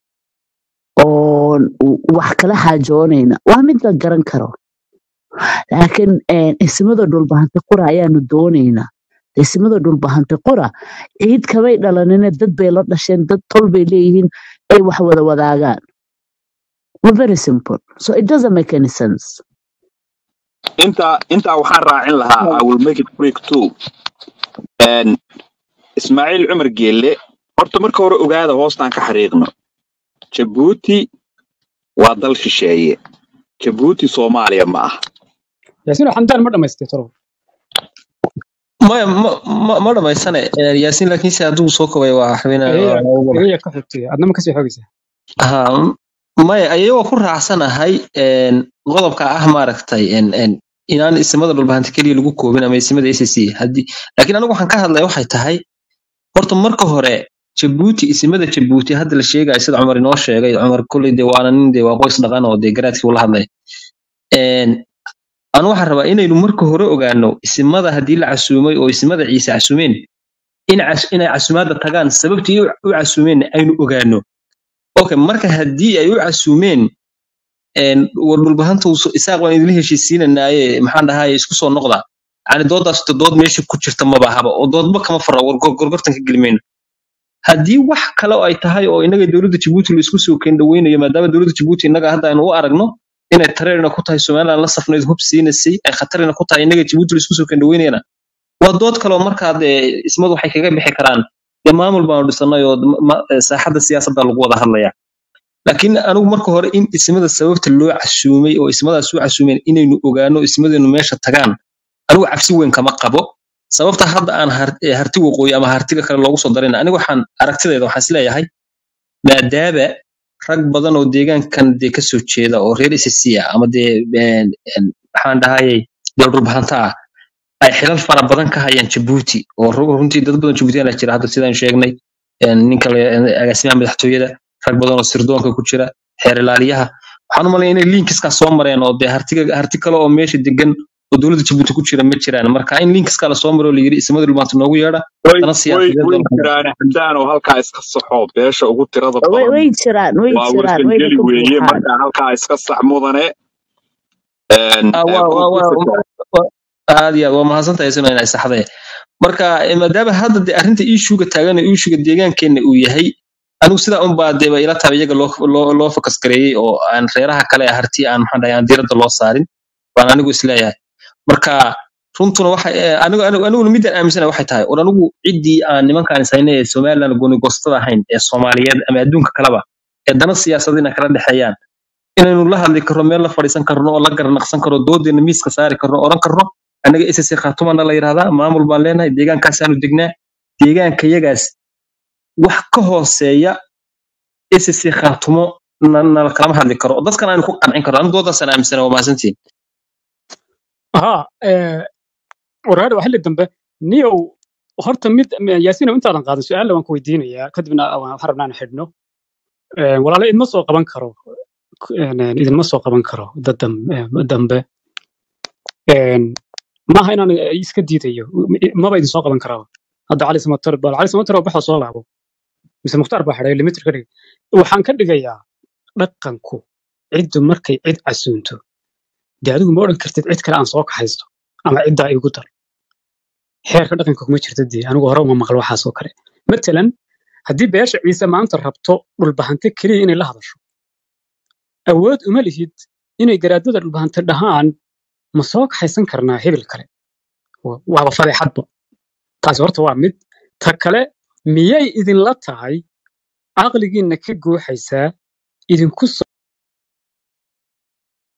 G: oo wax kala xaajoonayna waa mid la garan karo laakiin een, ismada dhulbahante qura ayaanu doonaynaa ismada dhulbahante qura ciid kamay dhalanina dad bay la dhasheen dad tol bay leeyihiin ay wax wada wadaagaan We're very simple so it doesn't make any sense
A: intaa intaa waxaan raacin lahaa i will make it quick too Een, ismaaciil cumar geelle horta marka hore ogaada hoostaan ka xariiqno jabuuti waa dal shisheeye jabuuti soomaaliya ma ah
B: yaasiin xamdaan ma dhamaystay toro
D: maya ma ma ma dhamaysane Een, yaasiin laakiin se hadduu soo kobay waa xubina
B: egeya
D: waa ugu
B: egeya ka xigtay adna ma kasii xogaysaa
D: ha maya ayagoo ku raacsanahay een, qodobka ah maaragtay een, een, inaan isimada dhulbahanta keliya lagu koobin ama isimada SSC haddii laakiin anigu waxaan ka hadlaya waxay tahay horta marka hore jabuuti isimada jabuuti hadda la sheegayo sida cumar inoo sheegay cumar kolley dee waana nin dee waa qoys dhaqan oo dee garaadkii ula hadlay Een, anu waxaan rabaa inaynu marka hore ogaano isimada haddii la casuumay oo isimada ciise casuumeen in cas- inay casuumaadda tagaan sababtii u u casuumeen aynu ogaano okay marka haddii ay u casuumeen een, war dhulbahanta uu so- isaaq waan idinla heshiisiinanaaye maxaan dhahaye isku soo noqda yani doodaas to dood meesha ku jirta maba haba oo doodba kama fara war gor- gorgortan ka gelimayno haddii wax kale oo ay tahay oo inaga dowladda jabuuti la isku soo keen dhaweynayo maadaama dowladda jabuuti innaga hadda aynu u aragno inay tareerina ku tahay somaliland la safnayd hub siinasay ay khatarina ku tahay innaga jabuuti la isku soo kandhaweynayna waa dood kaloo markaa dee ismadu waxay kaga bixi karaan dee maamul baanu dhisanay oo ma- ma- saaxadda siyaasadda lagu wada hadlaya laakiin anigu marka hore in ismada sababta loo casuumay oo ismadaas u casuumeen inaynu ogaano ismadeenu meesha tagaan anigu cabsi weyn kama qabo sababta hadda aan har- eh, harti waqooyi ama hartiga kale loogu soo darayna anigu waxaan aragtidayda waxaan isleeyahay maadaama rag badan oo deegaankan dee kasoo jeeda oo reer SSC ah ama dee een, een, maxaan dhahayay dee dhulbahanta ah ay xilal fara badan ka hayaan Djibouti oo ru- runtii dad badan Djiboutiana jira hadda sidaan sheegnay een, ninka la- een, agaasimaha madaxtooyada rag badan oo sirdoonka ku jira xeer ilaaliyaha waxaan u malayaa inay linkiska soo mareen oo dee hartiga harti kale oo meesha degan oo dowladda Djibouti ku jira ma jiraan marka in linkiska la soo maro oo la yiri ismada dhulbaanta noogu yeedha
A: way
D: dana
A: way
D: siyaasadeed
A: way
D: oo la
A: jiraan xamdaan oo halkaa iska saxo beesha ugu tirada
G: way
A: badan
G: way jiraan way
A: waa
G: jiraan wayna
A: warsangeli
G: ka
A: weeye
G: buuxaan
A: markaa halkaa iska sax mudane een,
D: Ah,
A: ee,
D: waa
A: ku
D: waa
A: ku
D: waa
A: fikra
D: waa- aad iyo aad waa mahadsantahay isna inay saxdee marka eh, maadaama hadda dee arrinta iishuga taagan oo iishuga deegaankeenna uu yahay anigu sidaa unbaa deeba ila tahay iyaga loo loo loo fokas gareeyey oo aan reeraha kale ee harti aan maxaan dhahay aan diiradda loo saarin baan anigu isleeyahay marka runtuna waxay eh, anigu anigu aniguna midaan aaminsanahay waxay tahay war anigu ciddii aan nimankaan ishaynay ee somaliland goonigoostada ahayn ee soomaaliyeed ama adduunka kaleba ee dana siyaasadina kala dhexeeyaan inaynu la hadli karno meel la fadhiisan karno oo la garanaqsan karno doodeena miiska saari karno oran karno annaga ssc khaatumana la yidhahdaa maamul baan leenahay deegaankaasaanu degnaa deegaanka yagaas wax ka hooseeya ssc khaatumo na nala kalama hadli karo dadkan aynu ku qancin karno anigu doodaasaan aaminsana waa mahadsantiin
B: ها waraadha xilli dambe niyow horta mid yaasiinow intaadan qaadan su-aalla waan ku weydiinayaa kadibna waan waxaan rabnaa in xidhno Ee, walaalo idma soo qaban karo Een, idinma soo qaban karo dad dam- ee, dambe Een, maaha inaan iska diidayo maba idin soo qaban karaa hadda cali samatar bal cali samatar oo baxda soo laabo mise mukhtaar baa xidhay limitir ka dhigay waxaan ka dhigayaa dhaqanku ciddu markay cid casuunto dee adigu ma odhan kartid cid kale aan soo kaxaysto ama ciddaa igu dar xeerka dhaqanka kuma jirto dee anigu hore uma maqal waxaas oo kale matalan haddii beesha ciise maanta rabto dhulbahante keliya inay la hadasho awood uma lihid inay garaadada dhulbahante dhahaan ma soo kaxaysan karnaa hebel kale Wa- waaba fadeexadba taasi horta waa mid ta kale miyay idinla tahay caqligiinna ka guuxaysaa idinku